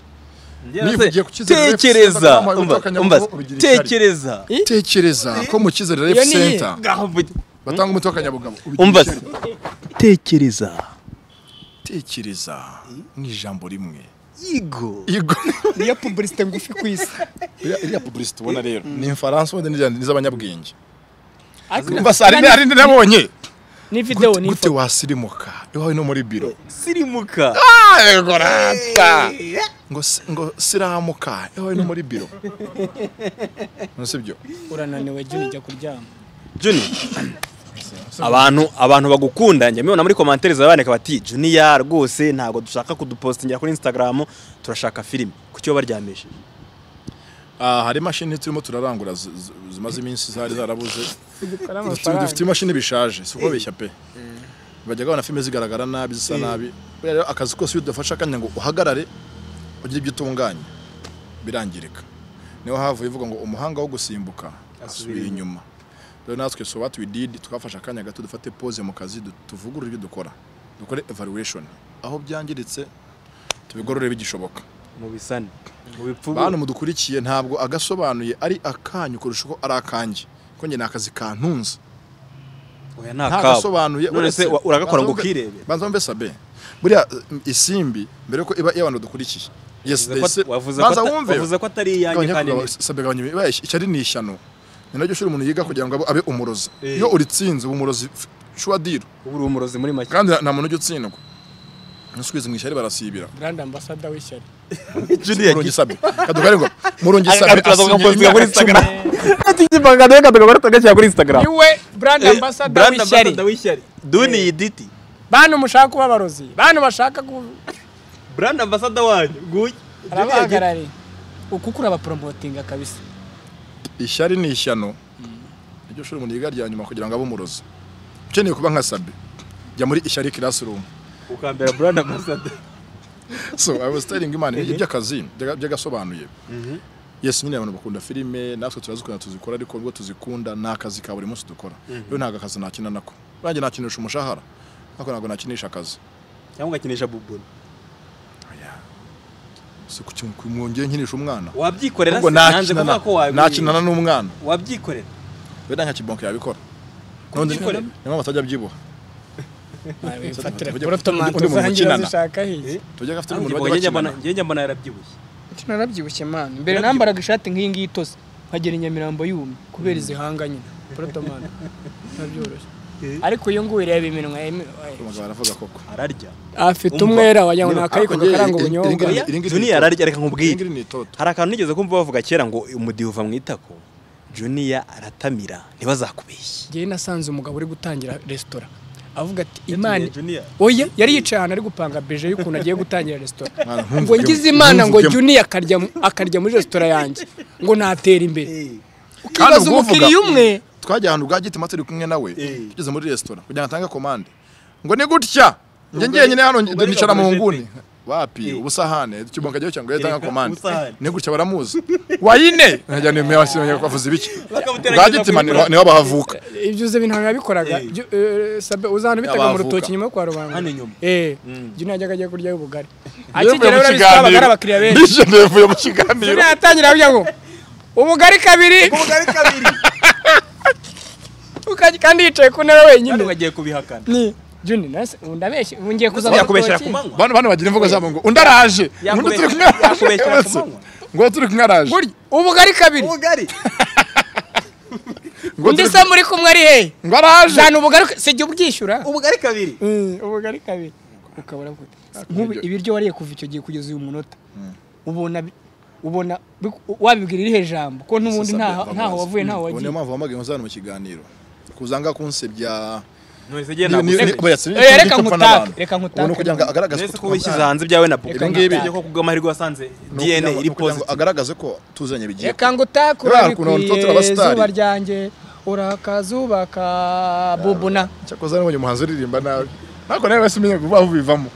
Njyewe nivugiye se- ku Cyizere Rex, sinzi tekereza ko namuhaye umva- ubutaka umva, Nyabugogo, ubigira ishyari. tekereza tekereza ko mu cyizere ref Iyo ni iyihe? center Ngaho mvuge. batanga umuti w'akanyabugabo ubigira umva se ishyari. tekereza tekereza ni ijambo rimwe yego yego niyo publicite ngufi ku isi iriya iriya publicity ubona rero ni Faransa wenda ni ni iz'abanyabwenge Ariko umva se hari ni- hari ni nabonye ni videwo ni gute ifoto wasirimuka iwawe no muri biro sirimuka yego rata ngo si- ngo siramuka yewe no muri biro nusibyo urananiwe jya ujya kuryama juni abantu abantu bagukunda njya mbibona muri komantere zabandika bati juniya rwose ntabwo dushaka kudupositingira kuri instagram turashaka filime kuki iyo baryamishije Ah, hari imashini turimo turarangura zi- zi- zimaze iminsi zari zarabuze dukora Dufite- amafaranga dufite imashini bishaje si ukubabeshya pe bajyaga babona filime zigaragara nabi zisa nabi Buriya rero akazi kose iyo udafasha kandi ngo uhagarare ugire ibyo utunganya birangirika niho havuye ivuga ngo umuhanga wo gusimbuka asubira inyuma rero natwe so what we did twafashe akanya gato dufate pause mu kazi du- tuvugurure ibyo dukora dukore evaluation aho byangiritse tubigorore bigishoboka mu bisane mu bipfubu bantu mudukurikiye ntabwo agasobanuye ari akanyu kurusha uko ari akanjye ko njye ni akazi kantunze oya ni akabo ntagasobanuye None se wa- uragakora ngo ukirebere? banza wumve sabe buriya um, isimbi mbere yuko iba iyo abantu dukurikiye yes Wavuze they ko- say- wavuze ko banza ata- wumve wavuze ko atari iyanyu Gabanya- kandi gabanya- ni- sabe gabanya ibibeshya icyo ari ni ishyano ni naryo shuri umuntu yiga kugira ngo abe- abe umurozi Eh. iyo uritsinze uba umurozi f- shua diro ubu uri umurozi muri make kandi nta muntu ujya utsindwa nusubizwe mu ishyari barasibira brand ambassador w'ishyari juniya murungi sabe kadugare ngo murungi sabe asinyira tukazamukapostinga kuri imyaka cumi instagram igipangano reka tukaba tugashyira kuri instagram niwe brand ambassador brand w'ishyari ambassador w'ishyari duni yiditi bantu mushaka kuba abarozi bantu bashaka ku brand ambassador wanyu guyi arabahagarariye uku kurabaporomotinga kabisa ishyari ni ishyano iryo shuri umuntu yiga rya nyuma kugira ngo abe umurozi ukeneye kuba nka sabe jya muri ishyari classroom ukambera brand ambassador so i was telling imana iby'akazi byaga- byagasobanuye yes nyine abantu bakunda filime natwe turazikunda tuzikora ariko nubwo tuzikunda ni akazi ka buri munsi dukora rero ntabwo akazi nakina nako nanjye nakinisha umushahara ariko ntabwo nakinisha akazi cyangwa ugakinisha bubuni si ku- ku- mwongeye nkinisha umwana wabyikorera ubwo se nanze nakinana kuvuga ko wabyikorera nakinana n'umwana wabyikorera wenda nka kibonke yabikora Nundi- Kubyikora? niyo batajya abyibuha Wabifatira Undi- kuri tomato undi muntu zangira ukinana. zishaka hiye tujya afite Ariko n'umuntu bajya njye njye mbona bakinana njye njye mbona yarabyibushye Ati narabyibushye mani mbere Yarabyibushye. nambaraga ishati nk'iyi ngiyi itose nkagera i Nyamirambo yumye kubera izihanga nyine porotomani ntabyoroshye ariko uyu nguyu reba iminwa emi- oya. Abagabo baravuga koko ararya afite Umva. umwera wagira ngo ni Nyine, ariko akayiko njye gakaranga iri- iri- ubunyobwa iri- oya iringiri juniya ni- ararya reka nkubwire ingiri ni itoto hari akantu nigeze kumva bavuga kera ngo umudiho uva mu itako juniya aratamira ntibazakubeshye ngewe nasanze umugabo uri gutangira resitora avuga ati imana Yatumiye Junior. oya yari yicaye ahantu ari gupanga beje y'ukuntu agiye gutangira resitora Mwana, ntumvugemo, ngo ngize imana ngo ntumvugemo. juniya akarya akarya muri resitora yanjye ngo natera imbere Kandi ubwo ukibaza uvuga- umukiriya umwe twajya ahantu bwa gitima turi kumwe nawe Eh. tugeze muri resitora kugira ngo atange komande ngo ni gutya njye ngenyine hano ubwo nicara mu ariko nguni wapi Eh. ubusahane kibonka jyaho cyangwa yatanga Ereka komande ubusahane. ni gutya baramuzi wayine nkajya nimero yasinyanye bavuze ibiki Bakamutera bwa kugeza gitima kuri ni Brand. niho bahavuka ibyo uzi ibintu nabikoraga Eh. Byo- eh, Sabe- uzi ahantu bitaga mu Abavuka. rutoki nyuma yo kwa rubanda Hano inyuma. eh juniya yajyaga ajya kuryaho ubugari Yevuye akigera mu urabisaba abagari kiganiro. abakiriya benshi Ndishimye yevuye mu kiganiro juniya yatangira kugira ngo ubugari kabiri ubugari kabiri ukajya- kandi yicaye ku ntebe wenyine kandi bagiye kubihakana ni juni nase ubu ndabeshye ubu ngiye kuza mu yakubeshyera rutoki. ku manywa bano bano bagira imvugo zabo ngo undi araje ngo undi turi kumwe Yakubeshyera- yakubeshyera araje ku manywa. ngo turi kumwe araje Burya, ubugari kabiri ubugari ngo undi turi se muri kumwe ari hehe ngo araje jana ubugari si jya ubwishyura ubugari kabiri ubugari kabiri ukabura gute nk'ubu ibiryo wariye kuva icyo gihe kugeza uyu munota ubona bi- ubona bi- wabibwira irihe jambo ko n'ubundi ntaho ntaho wavuye ntaho Ubu wagiye niyo mpamvu wambaye nkuzana mu kiganiro kuzanga kunsebya none se njye Ni- ni- ntabwo ni- oya, si- Eh, reka nicyo mpfa nkutake, n'abantu. reka nkutake. Ubu ni ukugira ngo agaragaze nese ko twumva- wishyize hanze ibyawe na Reka popo ngibi- ko kubw'amahirwe wasanze ni ukugira dna ngo- ni ukugira iri ngo positive agaragaze ko tuzanye bigiye reka ngo utakure Reba ukuntu abantu urabikwiye baba star. izuba ryanjye urakazuba ka bubuna cyakoze nabonye umuhanzi uririmba nabi ariko nawe wese umenya vuba vuba bivamo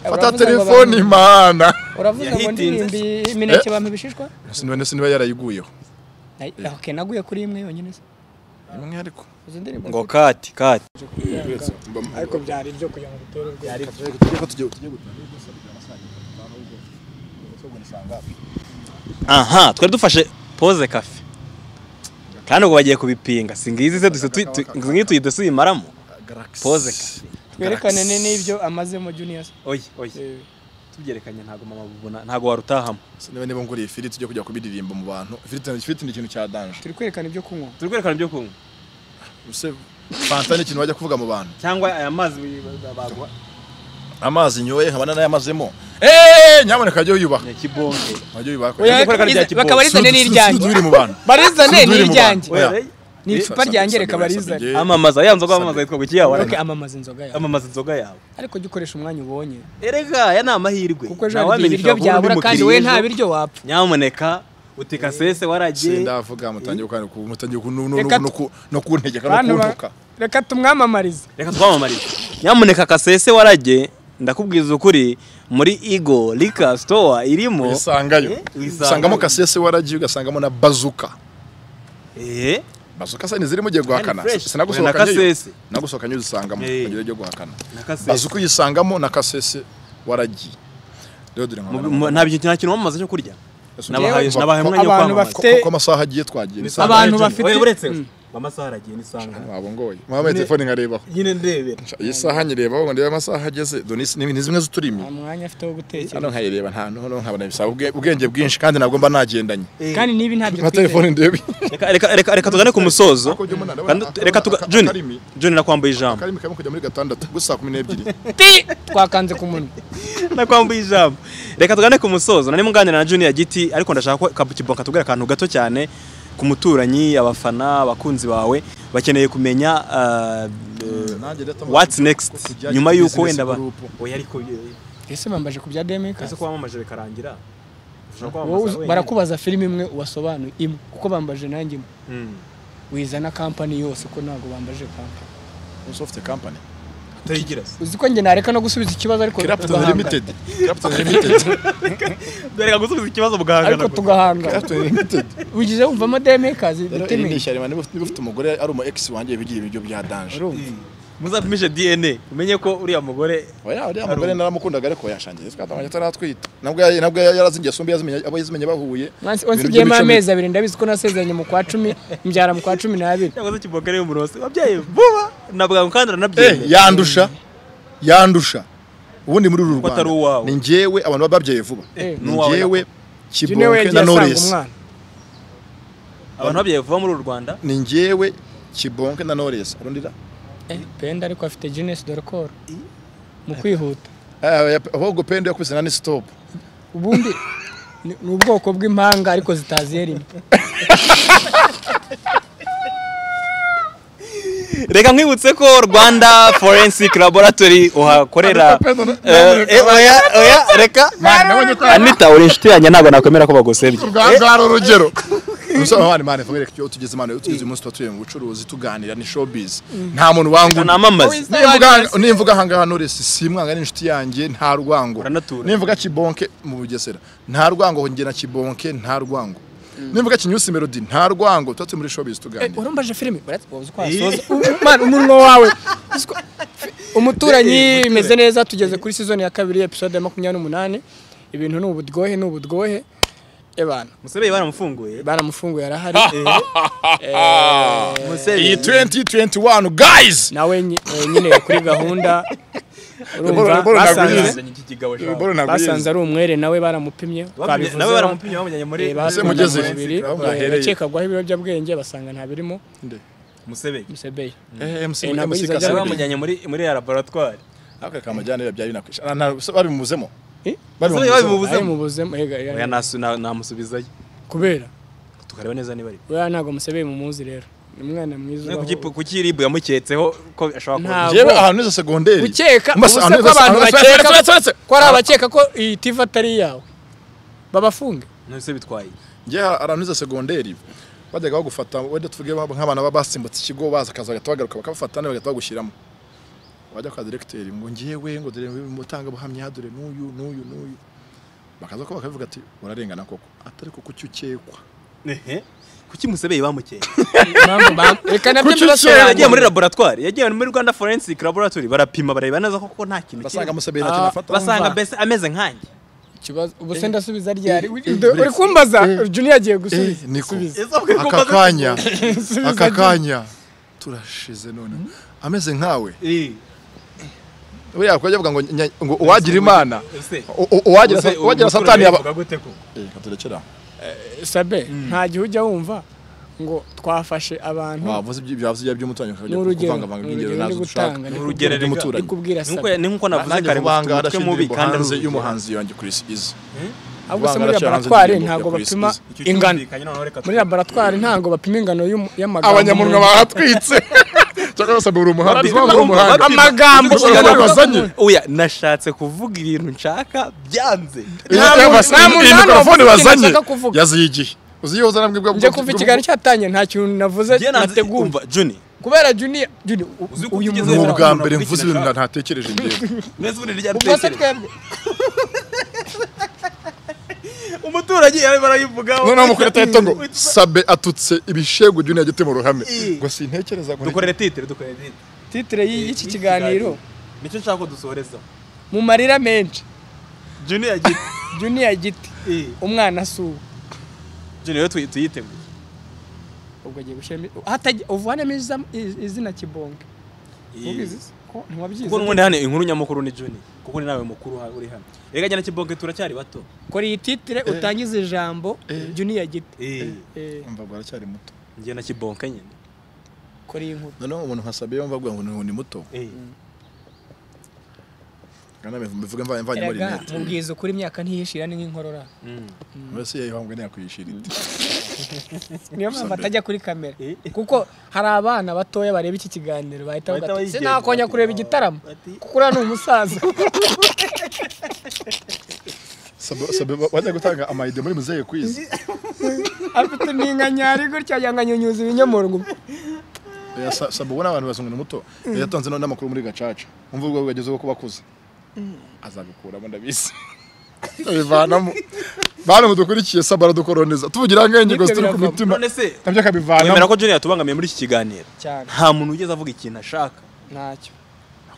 fata Uravuze ngo telefoni bamwe- imana uravuze ngo Yahitinze. ndirimbi imineke bampa ibishishwa sinibone siniba yarayiguyeho Ay- ok naguye kuri imwe yonyine se imwe ariko izo ndirimbo ngo kati kati ariko byari ibyo kugira ngo utere urwego aha twari dufashe pose kafe kandi ubwo bagiye kubipinga si ngizi se dusa tu- tu- ngizi tuyita suyimaramo pose kafe twerekane ni n'ibyo amazemo junior oye oye tubyerekanye ntabwo mama bubona ntabwo warutahamo siniba niba nguriye ifiriti ujya kujya kubiririmba mu bantu ifiriti ifiriti ni ikintu cya danje turi kwerekana ibyo kunywa turi kwerekana ibyo kunywa ese fanta ni ikintu wajya kuvuga mu bantu cyangwa aya mazi wi- bagwa amazi nyoye nkabana n'ayamazemo eee nyamuneka ajye yuyubaha ya kibonge ajye yuyubaha Oya, kwerekana ibya Iza- bakaba kibonke. rizane n'iryanjye uri mu bantu barizane Sinduri mu bantu. n'iryanjye Oya. Oya, ni icupa ryanjye reka barizane amamaza ya nzoga amamaza yitwa guki yawe okay, amamaza inzoga yawe amamaza inzoga yawe ariko jya ukoresha umwanya ubonye erega aya ni amahirwe kuko ejo hari igihe ibiryo byabura kandi wowe nta biryo wapfa nyamuneka utika sese waragiye sindavuga mutangiye ku- mutangiye ku- no- Reka no- no ku- no kuntegeka no Bantu ba- kuntuka reka tumwamamarize reka twamamarize nyamuneka kasese warage ndakubwiza ukuri muri igo rika sitowa irimo wisangayo Eh, wisangayo. usangamo kasese waragiye ugasangamo na bazuka ehe bazuka se ntizirimo ugiye guhakana fresh. sinagusohoka Na nyuyo kasese. nagusohoka nyuyo uzisangamo Eh. kugira ujye guhakana na kasese bazuka uyisangamo na kasese waragiye rero dore Mu- mu- nta bintu nta kintu bamamaza cyo kurya nabahaye Ko- nabahaye ko- umwanya wo abantu kwamamaza bafite- ko- ko amasaha agiye twagiye ni saa Abantu moya bafite- Oya, uretse Mm. amasaha aragiye nisanga nijoro. wabongoye muhamwe telefone nkarebaho nyine ndebera iyi saha nyirebaho ngo ndebe amasaha ageze dore ni- ni ni zimwe zituri imbere nta mwanya afite wo gutekereza hano nkayireba nta nto nkabona bisaba ubwe- ubwenge bwinshi kandi ntabwo mba nagendanye kandi niba ntabyo nka telefone ndebe reka reka reka reka tugane ku musozo Ako jya umunara, Kandi- aka- reka tuga aka- Juni akarimi. Juni nakwambaye ijambo karimo karimo kujya muri gatandatu gusa saa kumi n'ebyiri ti twakanze ku munwa nakwambaye ijambo reka tugane ku musozo nari muganira na Junior Giti ariko ndashaka ko Kabukibo katubwira akantu gato cyane ku muturanyi abafana abakunzi bawe bakeneye kumenya ah, eh, what's next nyuma y'uko wenda ba oya ariko eh, ese bambaje ku bya demika ese ko wamamaje bikarangira ushobora wowe kwamamaza uzi- wenyine. barakubaza filime imwe ubasobanuye imwe kuko bambaje nanjye imwe Mm. wizana kampani yose ko ntabwo bambaje kampani Microsoft company Utayigira se. uzi ko njye nareka no gusubiza ikibazo ariko Clapton tugahangana. limited Clapton limited Dore gusubiza ikibazo mugahangana ariko gusa. tugahangana Clapton limited wigize wumvamo demekazi rero iri ni bitime ishyari niba ufite niba ufite umugore ari umu ex wanjye wigira ibiryo bya danje urumva muzapimishe DNA umenye ko uriya mugore oya uriya mugore naramukundaga ariko yashangiye twatangaje ataratwita nabwo yari- nabwo yari yarazingiye asumba yazimenye abo yazimenye bahuye Once- Ibintu once igiyemo by'imico amezi abiri ndabizi ko nasezeranye mu kwa cumi mbyara mu kwa cumi n'abiri cyangwa se kiboka ariyo murosi wabyaye vuba nabwangu mibi. kandi Eh, aranabyemera yandusha yandusha ubundi muri uru atari rwanda uwawe. ni njyewe abantu baba babyaye vuba Eh. ni N'uwawe njyewe june we kibonke yagiye na asanga knowless umwana abantu babyaye vuba muri uru Rwanda ni njyewe kibonke na knowless arundira Eh, penda ariko afite jeunesse dore koro mu kwihuta ahubwo pendo yakubise na ni stop ubundi ni ni ubwoko bw'impanga ariko zitaziye rimwe reka nkwibutse ko rwanda forensic laboratory uhakorera Eh, eh, oya oya reka anita uri inshuti yanjye ntabwo nakwemera ko bagusebye rwari urugero gusa mani mani fabireka icyo tugeze mani tugeze umunsi tuba tuvuye mu bucuruzi tuganira ni showbiz nta muntu wanguna namamaze Nimvuga- nimvuga ahangaha Knowless simwanga ni inshuti yanjye nta rwango Uranatura. nimvuga kibonke mu bugesera nta rwango njye na kibonke nta rwango nimvuga kinyusi melody nta rwango tuba turi muri showbiz tuganira urumbaje filime uzi ko wasoza Mwana, umunwa wawe Uzi ko- fi- umuturanyi imeze neza tugeze kuri sizoni ya kabiri episode ya makumyabiri n'umunani ibintu ni ubudwohe ni ubudwohe ebana musebeye baramufunguye baramufunguye arahari iyi musebeye 2021 guys nawe nyi- eh, nyine kuri gahunda urumva Bora- bora basanze nagurize. iki kigabo Bora naguyenze. basanze ari umwere nawe baramupimye twabivuzeho. nawe baramupimye bamujyanye muri Eh, bapimye mugeze. umubiri, Aho eh, mwahereye. bakekagwaho ibiyobyabwenge basanga nta birimo Nde. musebeye musebeye Eh, MC Eh, ntabwo MC yigeze Kasebe. nawe ajya- bamujyanye muri muri ya laboratwari Ariko kamajyana byari binakwisha Ah, nta- so babimuzemo Eh? Musebeye babimuzemo babimubuzemo. ari mu buzima eh, ga- oya ga- nasu- na- namusubizayo kubera tukareba neza niba ari weya ntabwo musebeye mumuzi rero ni umwana mwiza Kuki- ubaho. kuki ribu yamuketseho ko ashobora Nta- kuba Jewe ahantu neza segonderi Mbasa- ukeka ubuse ahantu ko neza- abantu ahantu- bakeka Sorry, sorry, sorry. ko ari abakeka ko iyi tiva atari iyawe babafunge ntose bitwaye Njye ahantu neza segonderi bajyaga bagufata wenda tuvuge ba- nk'abana baba basimbutse ikigo baza akaza bagahita bagaruka bakabafata nabo bagahita bagushyiramo wajya kwa directeur ngo ngewe ngo dore mutanga buhamya dore n'uyu n'uyu n'uyu bakaza ko bakavuga ati urarengana koko atari ko kuki ukekwa kuki musebeye bamukeye Impamvu ba- reka nabyo Kuki mbibasobanurire. yagiye muri laboratwari yagiye muri rwanda forensic laboratory barapima bareba neza koko nta kintu basanga kirimo. musabira Ah, kintu afata basanga Umva. mbese ameze nkanjye ikibazo ubuse ndasubiza ryari uri kumbaza junior agiye gusubiza niko Subiza. aka kanya Subiza aka agiye. kanya turashize none ameze nkawe Eh, buriya kujya bavuga ngo nya- ngo uwagira imana ese- u- u- uwagira ese sa- uwagira ubu satani yaba bivuga gute ko? Eh, reka turekere aho. sabe nta gihe ujya wumva ngo twafashe abantu wavuze ibyo byavuze ibyo by'umuturanyi ukajya Ni urugero, kuvangavanga ni iby'ingero urugero nazo ndi dushaka gutanga, ni ni urugero urugero by'umuturanyi ndi kubwira Ni sabe uko- ni nkuko navuze nanjye kare mufite kuvanga umutwe mubi arashinzwe kandi hanze ari urugero. y'umuhanzi yanjye kuri isi izi ahubwo se muri Ivangura cyangwa laboratwari indirimbo ntabwo ya Chris bapima Kiss. Icyo ingano cyumvikanye noneho reka muri tu- laboratwari ntabwo bapima ingano y'umu- y'amagambo abanyamunwa umuntu- bahatwitse cyangwa basabwe uri umuhanga Barapima, uri umuhanga barapima. amagambo Gusa umuntu- abantu basanye. Oya, nashatse kuvuga ibintu nshaka byanze Iyi Nta muntu- basa- nta muntu iyi hano mikorofone wavuga ikintu bazanye ashaka kuvuga. yaziye igihe uzi iyo uza nabwo njye kuva ikiganiro cyatangiye nta kintu navuze Njye nanze nateguye kumva, Juni kubera juniya juniya Uzi uko uyu tugeze ni muntu ubwa hano? mbere mvuze ibintu nta- ntatekereje ndeba neza ubundi rya ubwo se dutekereza. twebwe umuturage yarimo arayivugaho noneho mukuru atahita ngo sabe atutse ibishegu juniya yagite mu ruhame Ii. ngo sintekereza ngo dukorere titire dukorere titire titire y'i- y'iki kiganiro nicyo nshaka ko dusohorezaho mu marira menshi Juni yagiye juniya giti Eh, umwana asuwe Juni rero tuyi- tuyiteguye ubwo agiye gushyiramo hatajya uvanemo iza- iz- izina kibonge ubizi se? ko ntiwabyize kuko n'ubundi hano inkuru nyamukuru ni Juni kuko ni nawe mukuru ha- uri hano reka njyana kibonke turacyari bato kora iyi titire utangize ijambo juniya giti Eh, Eh, yumva ngo aracyari muto njye na kibonke nyine kora iyi nkuru noneho umuntu nka sabe yumva avuga ngo ni- ngo ni muto Eh, kandi mbivuge mva- mvanyemo erega rinete mubwiza ukuri imyaka ntiyishira ni nk'inkorora mm. mbese yayihambwe ntiyakwishyira ite niyo mpamvu atajya kuri kamera Eh. kuko hari abana batoya bareba iki kiganiro Bahita bahita bavuga ati bayigenza, sinakonya bati, kureba igitaramo bati." kuko uriya ni umusaza Sabe- sabe ba- bajya gutanga amayide muri muzehe kwizi afite n'inka nyari gutya yanga nyunyuza ibinyomoro ngo Oya, sa- sabe ubona abantu bazungu ni muto yatanze no- n'amakuru muri gacaca umva ubwo bwageze bwo kuba akuze azagukuramo ndabizi abivanamo bana mudukurikiye sabe aradukoroneza tuvugira ngaho ingingo Nibyo zituri ku biravamo. mitima none se nabyo wemera akabivanamo ko Juni yatubangamiye muri iki kiganiro cyane nta muntu wigeze avuga ikintu ashaka ntacyo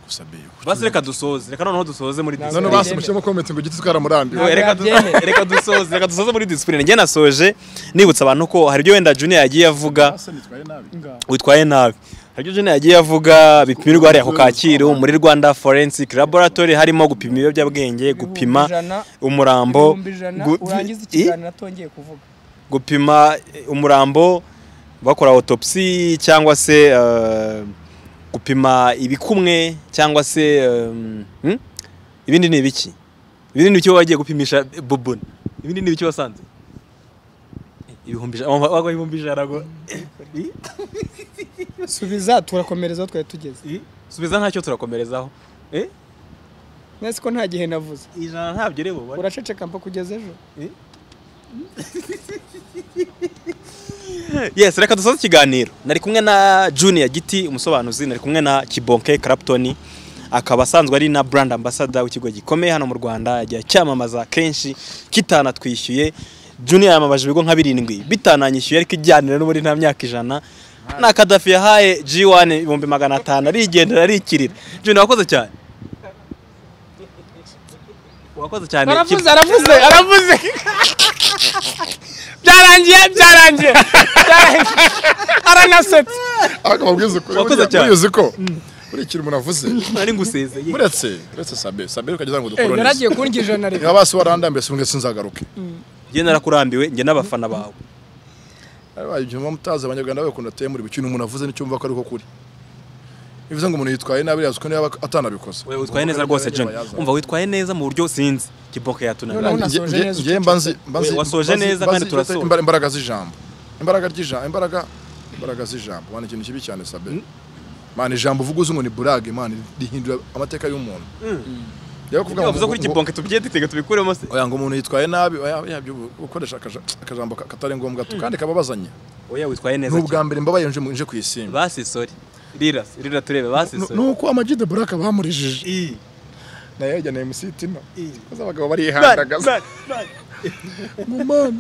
Sabe, utu- basi reka dusoze reka noneho dusoze muri Ntabwo none Sabe disipurine basubijemo komenti ngo igiti tukaramurambiwe Oya, reka du- Ntabwo reka dusoze reka dusoze muri disipurine njye nasoje nibutsa abantu ko hari ibyo wenda Juni yagiye avuga Asa nitwaye nabi witwaye nabi hari ibyo Juni yagiye avuga bipimirwa hariya ku Kacyiru muri Rwanda Forensic Laboratory harimo gupima ibiyobyabwenge gupima ijana, umurambo ibihumbi ijana gu- urangiza i- ikiganiro atongeye kuvuga gupima eh, umurambo bakora autopsy cyangwa se eh, gupima ibikumwe cyangwa se eh, hmm? ibindi ni ibiki ibindi ni ibiki baba bagiye gupimisha boboni ibindi ni ibiki wasanze Eh, ibihumbi ijana wumva- wagwa ibihumbi ijana ngo Eh, subiza turakomereza aho twari tugeze eh, subiza ntacyo turakomerezaho Eh, mwese ko nta gihe navuze ijana ntabyo uri bubone uraceceka mpa kugeza ejo yes reka dusoze ikiganiro nari kumwe na junior giti umusobanuzi nari kumwe na kibonke clapton akaba asanzwe ari na brand ambassador w'ikigo gikomeye hano mu rwanda yagiye cyamamaza kenshi kitanatwishyuye junior yamamaje ibigo nka birindwi bitananyishyuye ariko ijyanira n'ubundi nta myaka ijana na kadafi yahaye g1 ibihumbi magana atanu arigendera arikirira junior wakoze cyane wakoze cyane aravuze aravuze aravuze byarangiye byarangiye byarangiye. aranasetse ariko babwiza ukuri Wakoze buriya- cyane. buriya uzi ko buriya ikintu umuntu avuze nari ngusezeye uretse uretse sabe sabe ukageza ngo Eh, dukoroneze yaragiye kundya ijana rero niba basi warandambiye simbwe sinzagaruke njye narakurambiwe njye n'abafana bawe Abaye ibyo mutazi abanyarwanda bakunda ateye muri bukintu umuntu avuze n'icyo mva ko ariko kuri. Bivuze ngo umuntu yitwaye nabi yazwi ko niba atanabikoze. Wewe witwaye neza rwose John. Umva witwaye neza mu buryo sinzi. Kiboke Noneho yatunaniye. na- Wasoje Nge- neza nge- nge mbanzi mbanzi Oya, wasoje mbanzi- neza mbanzi kandi turasoza. imbara- imbaraga z'ijambo. Imbaraga ry'ijambo imbaraga imbaraga z'ijambo. Wana ikintu kibi cyane sabe. Mana ijambo uvuga uzi ngo ni burage Mana rihindura amateka y'umuntu. Yaba kuvuga Yavuze kuri Kiboke tubigiye dutega tubikuremo se. Oya ngo umuntu yitwaye nabi oya yabyo ukoresha akaja- akajambo ka- katari ngombwa tu kandi kababazanye. Oya witwaye neza. N'ubwa mbere mbabaye nje nje ku isimbi. Basi sorry. Rira, rira turebe basi Nu- sorry. Nuko amajide buraka bamurijije. I. nayo yajyanaye musitima maze abagabo Man, barihandagaza man, man.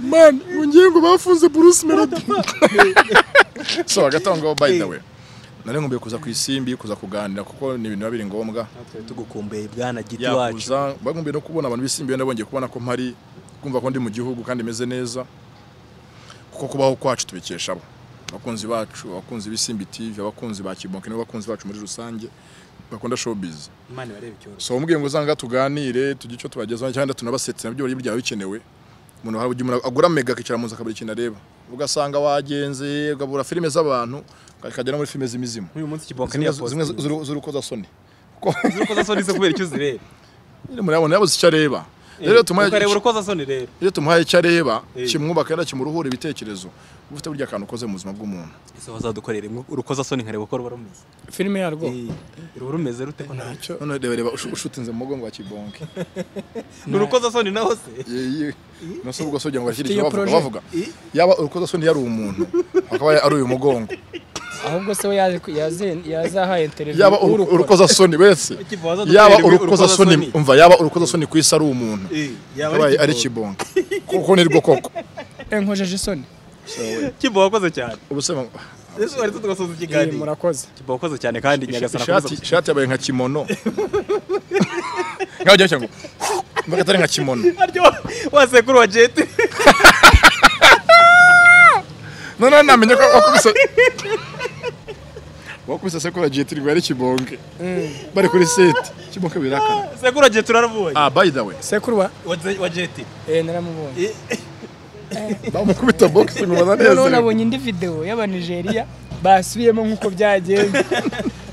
man ngingo bafunze Bruce Melody so agatanga ngo by the way nari nkumbuye kuza ku isimbi kuza kuganira kuko ni ibintu biba biri ngombwa Natwe Tugukumbuye bwana giti wacu. yakuza bagumbuye no kubona abantu b'isimbi nabongeye kubona ko mpari kumva ko ndi mu gihugu kandi meze neza kuko kubaho kwacu tubikesha abo abakunzi bacu abakunzi b'isimbi tv abakunzi ba kibonke n'abakunzi bacu muri rusange bakunda showbiz Imana ibarebe icyoroshye. so umubwiye ngo uzanga tuganire tujye icyo tubagezaho cyangwa turabasetse nabyo bari byaba bikenewe umuntu hari igihe umuntu agura mega akicara mu nzu akabura ikintu areba ugasanga wagenze ukabura filime z'abantu ukagera muri filime z'imizimu Uyu munsi Kiboke ni zimwe yapoze. zimwe z'urukozasoni Zuri ko zasoni se kubera icyo zireba. nyine murabona yabuze icyo areba rero tumuhaye ukareba urukozasoni rero rero tumuhaye icyo areba Eh. kimwubaka rero kimuruhura ibitekerezo uba ufite burya akantu ukoze mu buzima bw'umuntu ese wazadukorera imwe urukozasoni nkareba uko ruba rumeze filime yarwo ruba rumeze rute ko ntacyo none reba reba ushu- ushutinze mu mugongo wa kibonke ni urukozasoni naho se nose ubwo so kugira ngo ashyire Ufite icyo iyo bavuga projet? bavuga yaba urukozasoni yari umuntu akaba ari uyu mugongo ahubwo se we yaje ku- yaze- yazahaye interiviyu yaba uru- urukozasoni wese Ikivu wazadutera yaba ibi- urukozasoni urukozasoni. umva yaba urukozasoni ku isi ari umuntu Eh, yaba yabaye ari Kibo. kibonke kuko ni rwo koko enkojeje isoni kibo wakoze cyane ubu se ngo- ese wari tugasoza Eh, ikiganiro murakoze kibo wakoze cyane kandi nyagasana ishati akomeze- ishati yabaye nka kimono ngaho jya ngo mbaga atari nka kimono Aryo- wa sekuru wa jeti none namenye ko wakubise wakubise sekuru jeti rwa ari kibonke bari kuri site kibonke birakana sekuru wa jeti uraravuye ah by the way sekuru wa Wa ze- wa jeti eh naramubonye bamukubita boxing ubona noneho neza nabonye indi video y'abanigeriya basubiyemo nk'uko byagenze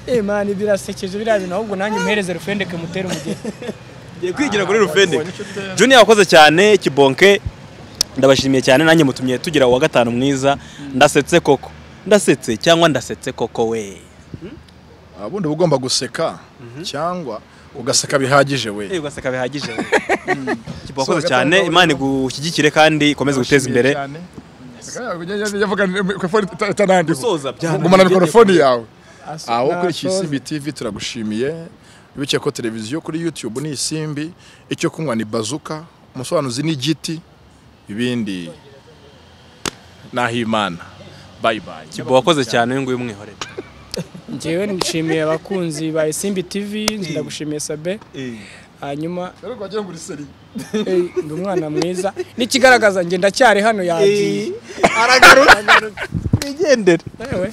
eh mani birasekeje biriya bintu ahubwo nanjye muhereze rufendeke mutere umugeni ngiye kwigira kuri rufendeke junior wakoze cyane kibonke ndabashimiye cyane nanjye mutumye tugira uwa gatanu mwiza ndasetse koko ndasetse cyangwa ndasetse koko we ubundi uba ugomba guseka cyangwa ugaseka bihagije we Eh, ugaseka bihagije we. kibo wakoze cyane imana igushyigikire kandi ikomeze guteza imbere yavuga mikorofone itanandika Gusoza byananiye. gumana mikorofone yawe Aso- aho kuri n'abasoza. Kisimbi TV turagushimiye biciye ko televiziyo kuri YouTube ni Isimbi icyo kunywa ni bazuka umusobanuzi ni igiti ibindi nahimana bye bye kibo wakoze cyane uyu nguyu umwihorere njyewe nshimiye abakunzi ba Isimbi TV ndagushimiye Sabe hanyuma rero rwagira ngo uriseri eh, ndi umwana mwiza n'ikigaragaza njye ndacyari hano yagiye aragaruka wigendere Ewe.